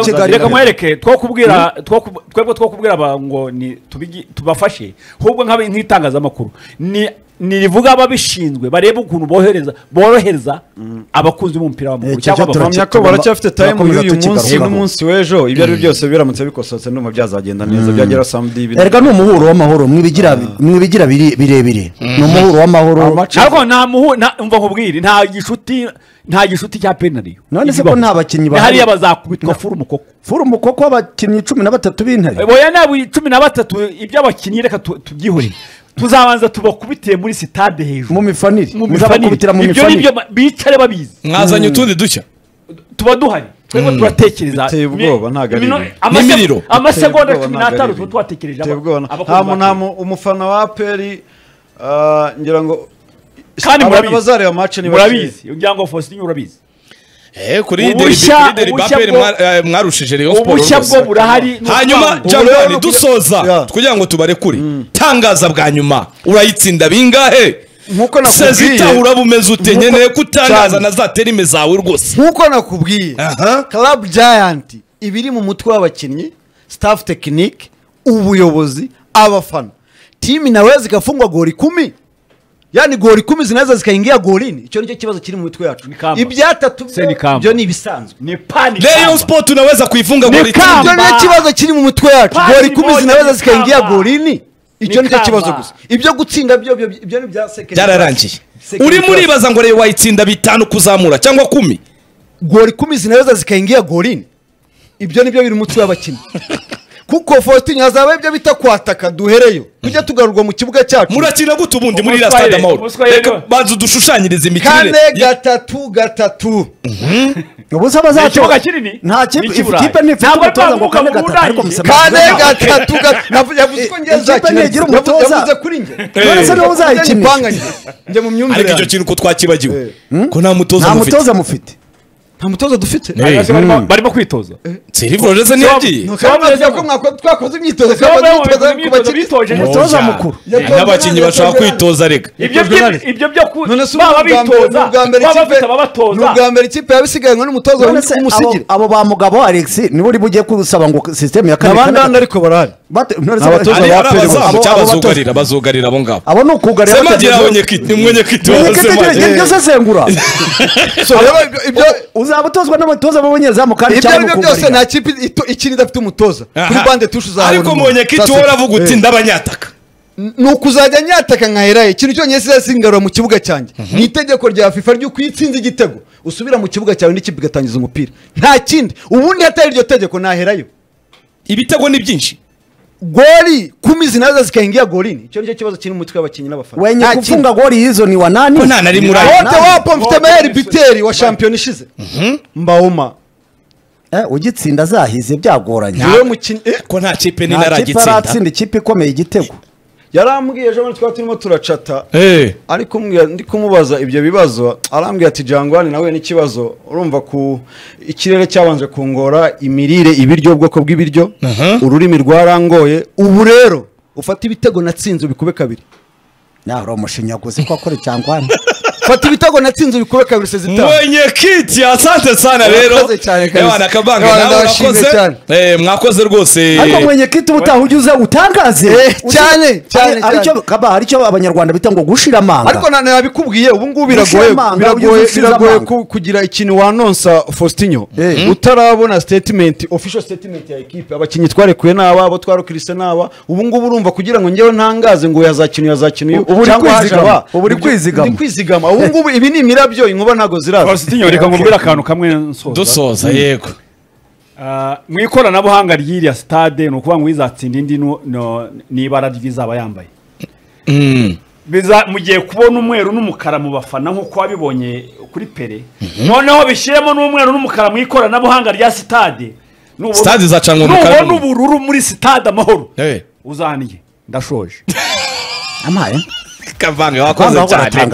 S3: Kigali.
S2: kubwira mwereke two kubwira two ku- twebwe two kubwira aba ngo ni tubigi- tubafashe ahubwo nk'abe- nk'itangazamakuru ni ni rivuga ababishinzwe barebe ukuntu bohereza borohereza abakunzi b'umupira
S3: Eh,
S2: w'amaguru
S3: icyo
S2: cyangwa
S3: cyo
S2: abafana
S4: mpamya ko baracyafite tayimu
S3: Turakomeza
S4: y'uyu munsi
S3: tukigarukaho.
S4: n'umunsi w'ejo ibyo ari byo byose biramutse bikosotse ndumva byazagenda neza byagera samedi ibintu-
S3: erega ni umuhuro w'amahoro mwibigira mwibigira biri- birebire ni umuhuro w'amahoro
S2: ariko nta muhu nta umva nkubwire nta gishuti nta gishuti cya penariyo
S3: None se ko nta bakinnyi bahari?
S2: bahari bazakubitwa furu mukoko
S3: furumu koko abakinnyi cumi na batatu b'intare
S2: boya nabo cumi na batatu iby'abakinnyi reka tu- tubyihorere tuzabanza tubakubitiye muri sitade hejuru
S3: mu mifanire
S2: mu
S3: muzabakubitira mu
S2: mifanire ibyo ni
S3: mifanire
S2: byo bicare babizi
S1: mwazanye utundi dushya
S2: tuba duhari twebwe turatekereza
S4: Biteye ubwoba, ntabwo ari
S2: imino-
S4: ibintu.
S2: amase-
S1: N'imiriro.
S2: amasegonda
S4: Biteye ubwoba,
S2: cumi
S4: ntabwo ari
S2: n'atanu tuba
S4: ibintu.
S2: tubatekereje
S4: Biteye ubwoba.
S2: aba- abakunzi
S4: nta
S2: ba
S4: mu- nta mu- umufana wa aperi ngira ngo
S2: Kandi
S4: abantu
S2: murabizi.
S4: bazareba match ni bake.
S2: murabizi ugira ngo Faustin urabizi
S1: Eh, kuri
S2: Ubushya-
S1: deribi- kuri deribi
S2: ubushya
S1: aperi
S2: bwo-
S1: mwa- eh, mwarushije Rayon Sports
S2: ubushya
S1: rwose.
S2: bwo burahari ni
S1: hanyuma
S2: ukwangu.
S4: Ubu
S1: jangwani
S4: rero-
S1: dusoza
S4: Ya.
S1: kugira ngo tubarekure tangaza bwa nyuma urayitsinda bingahe
S4: Nk'uko nakubwiye-
S1: sezita urabumeze ute
S4: Nk'uko-
S1: nkeneye ko utangaza
S4: cyane.
S1: na za terime zawe rwose
S4: nk'uko nakubwiye
S1: Aha.
S4: club giant ibiri mu mutwe w'abakinnyi staff tekinike ubuyobozi abafana timu nawe zigafungwa gori ikumi yani gori ikumi zinaza zikayigira gorini icyo nicyo kibazo kiri mu mitwe yacu
S2: Ni kamba.
S4: ibyatatu
S2: Se ni kamba.
S4: byo ni ibisanzwe
S2: ni pani
S1: reyo sport unaweza kuifunga
S2: Ni
S1: goli
S2: kamba.
S1: tatu.
S4: icyo nicyo kibazo kiri mu mitwe yacu
S2: Pasi
S4: gori ikumi
S2: moja
S4: zinaza
S2: ni
S4: zikayigira
S2: kamba.
S4: gorini icyo
S2: Ni
S4: nicyo kibazo
S2: kamba.
S4: gusa ibyo gutsinda byo byo- ibyo ni ibya sekeni
S1: byararangiye uri muribaza ngo reyo wayitsinda bitanu kuzamura cyangwa kumi
S4: gori ikumi zinaweza zikaingia golini ibyo nibyo biri umutwe w'abakinnyi kuko faustin hazaba ibyo bita kwataka duhereyo tujya tugarurwa mu kibuga cyacu
S1: murakina gute ubundi muri iriya
S2: Umuswahili,
S1: stade amahoro
S2: Umuswahili
S1: reka
S2: niwe.
S1: banza udushushanyirize imikinire
S4: kane
S1: Ya-
S4: gatatu gatatu
S3: ubusa bazaca
S2: Ni ikibuga kinini,
S3: nta
S2: ni
S3: kipe
S2: icy'Iburayi.
S3: ikipe ntifite
S2: Ntabwo
S3: umutoza ngo
S2: bavuga
S3: kane
S2: ngo
S3: gatatu
S2: Burayi.
S3: ariko musa
S4: kane
S3: muzaza-
S4: gatatu gatatu Navu- yavuze ko
S3: Eh,
S4: ngiye
S3: ikipe ntigira umutoza.
S4: yavuze kuri njye
S3: None se niba uzayikinisha?
S4: Ipanga njye. njye mu myumvire
S1: ariko icyo
S4: yanjye.
S1: kintu ko twakibagiwe ko nta mutoza
S3: nta
S1: mufite
S3: mutoza mufite
S4: nta mutoza dufite
S1: Eh,
S2: Abayobozi barimo- barimo kwitoza
S1: sirivure rogeze ntiyagiye
S4: Ni ukaba
S2: Twameze
S4: mwavuga
S2: ngo-
S4: ko mwako- twakoze imyitozo
S2: Bamwe
S4: twakoze
S2: mu
S4: imyitozo
S2: bakoze imyitozo
S4: ku bakiri-
S2: bitoje
S3: umutoza mukuru
S4: Yatonze
S1: n'abakinnyi
S4: nane,
S1: bashaka
S4: yatonze nane.
S1: kwitoza reka
S2: ibyo
S4: Jordan.
S2: byo- ibyo byo ku-
S4: none se
S2: baba
S4: ubu ni ubwa mbere- ni
S2: bitoza
S4: ubwa mbere
S2: baba
S4: ikipe-
S2: bafite
S4: ni
S2: ababatoza
S4: ubwa mbere ikipe yabisiganwe n'umutoza
S3: none se abo,
S4: w'umusigire
S3: abo ba mugabo alex nibo uri bugiye kusaba ngo sisiteme ya kane
S4: abandani ariko barahari
S3: bate- none se-
S4: Abatoza
S1: ari
S4: ba
S1: ari
S4: Aperi bose.
S1: abazamu
S3: Abo-
S1: cyangwa
S3: abo batoza-
S1: abazugarira abazugarira abo ngabo
S3: abo ni ukugarira
S1: semagira
S3: batageze-
S1: aho nyekiti mwenyekiti wa
S3: Nyekiti njye-
S1: semagira
S3: njye sesengura
S4: Reba ibyo-
S3: uzaba utozwa n'abatoza b'abanyezamu kandi
S4: ibyo
S3: cyane
S4: aribyo
S3: mukugarira.
S4: byose nta kipe ito- ikina idafite umutoza kuri
S1: Aha.
S4: bande tushe uzahabona
S1: ariko
S4: umuntu.
S1: mwenyekiti
S4: Sasa-
S1: wowe uravuga uti
S4: Eh.
S1: ndabanyataka
S4: ni ukuzajya nyataka nkaherayo ikintu cyonyine kizasingarura mu kibuga cyanjye ni itegeko rya fifa ry'uko iyo itsinze igitego usubira mu kibuga cyawe n'ikipe igatangiza umupira nta kindi ubundi hatari iryo tegeko naherayo
S1: ibitego ni byinshi
S4: gori kumi zinaza zikahingira gorini icyo nicyo kibazo kiri mu mutwe w'abakinnyi n'abafana
S3: wenye
S4: Nta kindi.
S3: kufunga goli hizo ni wanani
S1: Ko nta na rimwe uraye.
S4: wote wapo mfite
S2: Wote
S4: mayeri
S2: ni-
S4: biteri wa shampiyona ishize mbaoma
S3: Eh, ugitsinda azahize byagoranye
S1: Nta-
S4: niwe mukinnyi eh,
S1: ko nta kipe
S3: nta kipe
S1: n'intaragitsinda
S3: aratsinda ikipe ikomeye igitego
S4: yarambwiye ejo bundi twari turimo turacata
S1: Eh.
S4: ariko ndi kumubaza ibyo bibazo arambwira ati jangwani nawe n'ikibazo urumva ku ikirere cyabanje kungora imirire ibiryo ubwoko bw'ibiryo ururimi rwarangoye ubu rero ufata ibitego natsinze ubikube kabiri
S3: naho uri umushinyaguzi ko akora icyangwani
S4: fata ibitego natsinze ubikube kabiri sezitanu
S1: mwenyekiti asante sana rero
S4: Urakoze cyane kabisa.
S1: ewana kabange
S4: Ewana,
S1: nawe
S4: ndabashimiye
S1: urakoze
S4: cyane.
S1: Eh, mwakoze rwose
S3: ariko mwenye kiti ubutaha ujye uza utangaze
S4: Eh,
S3: Uzi-
S4: cyane, cyane,
S3: Hari- hari icyo-
S4: cyane.
S3: kaba hari icyo abanyarwanda bita ngo gushira amanga
S4: ariko na- nabikubwiye ubu ngubu biragoye
S3: Ushima amanga,
S4: biragoye
S3: ugize ushima
S4: biragoye
S3: amanga.
S4: ku- kugira ikintu wanonsa faustinho
S3: Eh.
S4: utarabona statement official statement ya ekipe abakinnyi twarekuye n'aba abo twarukirise n'aba ubu ngubu urumva kugira ngo ngewe ntangaze ngo yazakina yazakina uyu
S3: Ubu uri kwizigama, ubu uri
S4: Nibyo-
S3: kwizigama.
S4: ndi kwizigama ubu ngubu ibi ni imirabyo inkuba ntabwo ziraza
S2: Faustin reka nkubwire akantu kamwe nsoza
S1: dusoza yego
S2: Ah, mu ikoranabuhanga ry'iriya sitade ni ukuvuga ngo izatsinda indi nu- no- n'ibara ry'izaba yambaye Biza- mugiye kubona umweru n'umukara mu bafana nk'uko wabibonye kuri pere noneho bishyiremo n'umweru n'umukara mu ikoranabuhanga rya sitade Nubona-
S1: Stade izacanwa umukara
S2: nubona
S1: n'umweru.
S2: ubururu muri sitade amahoro
S1: Eh.
S2: uzaniye ndashoje
S3: amaye
S1: kavange wakoze
S3: Kamba ahora
S1: cyane
S3: atanga-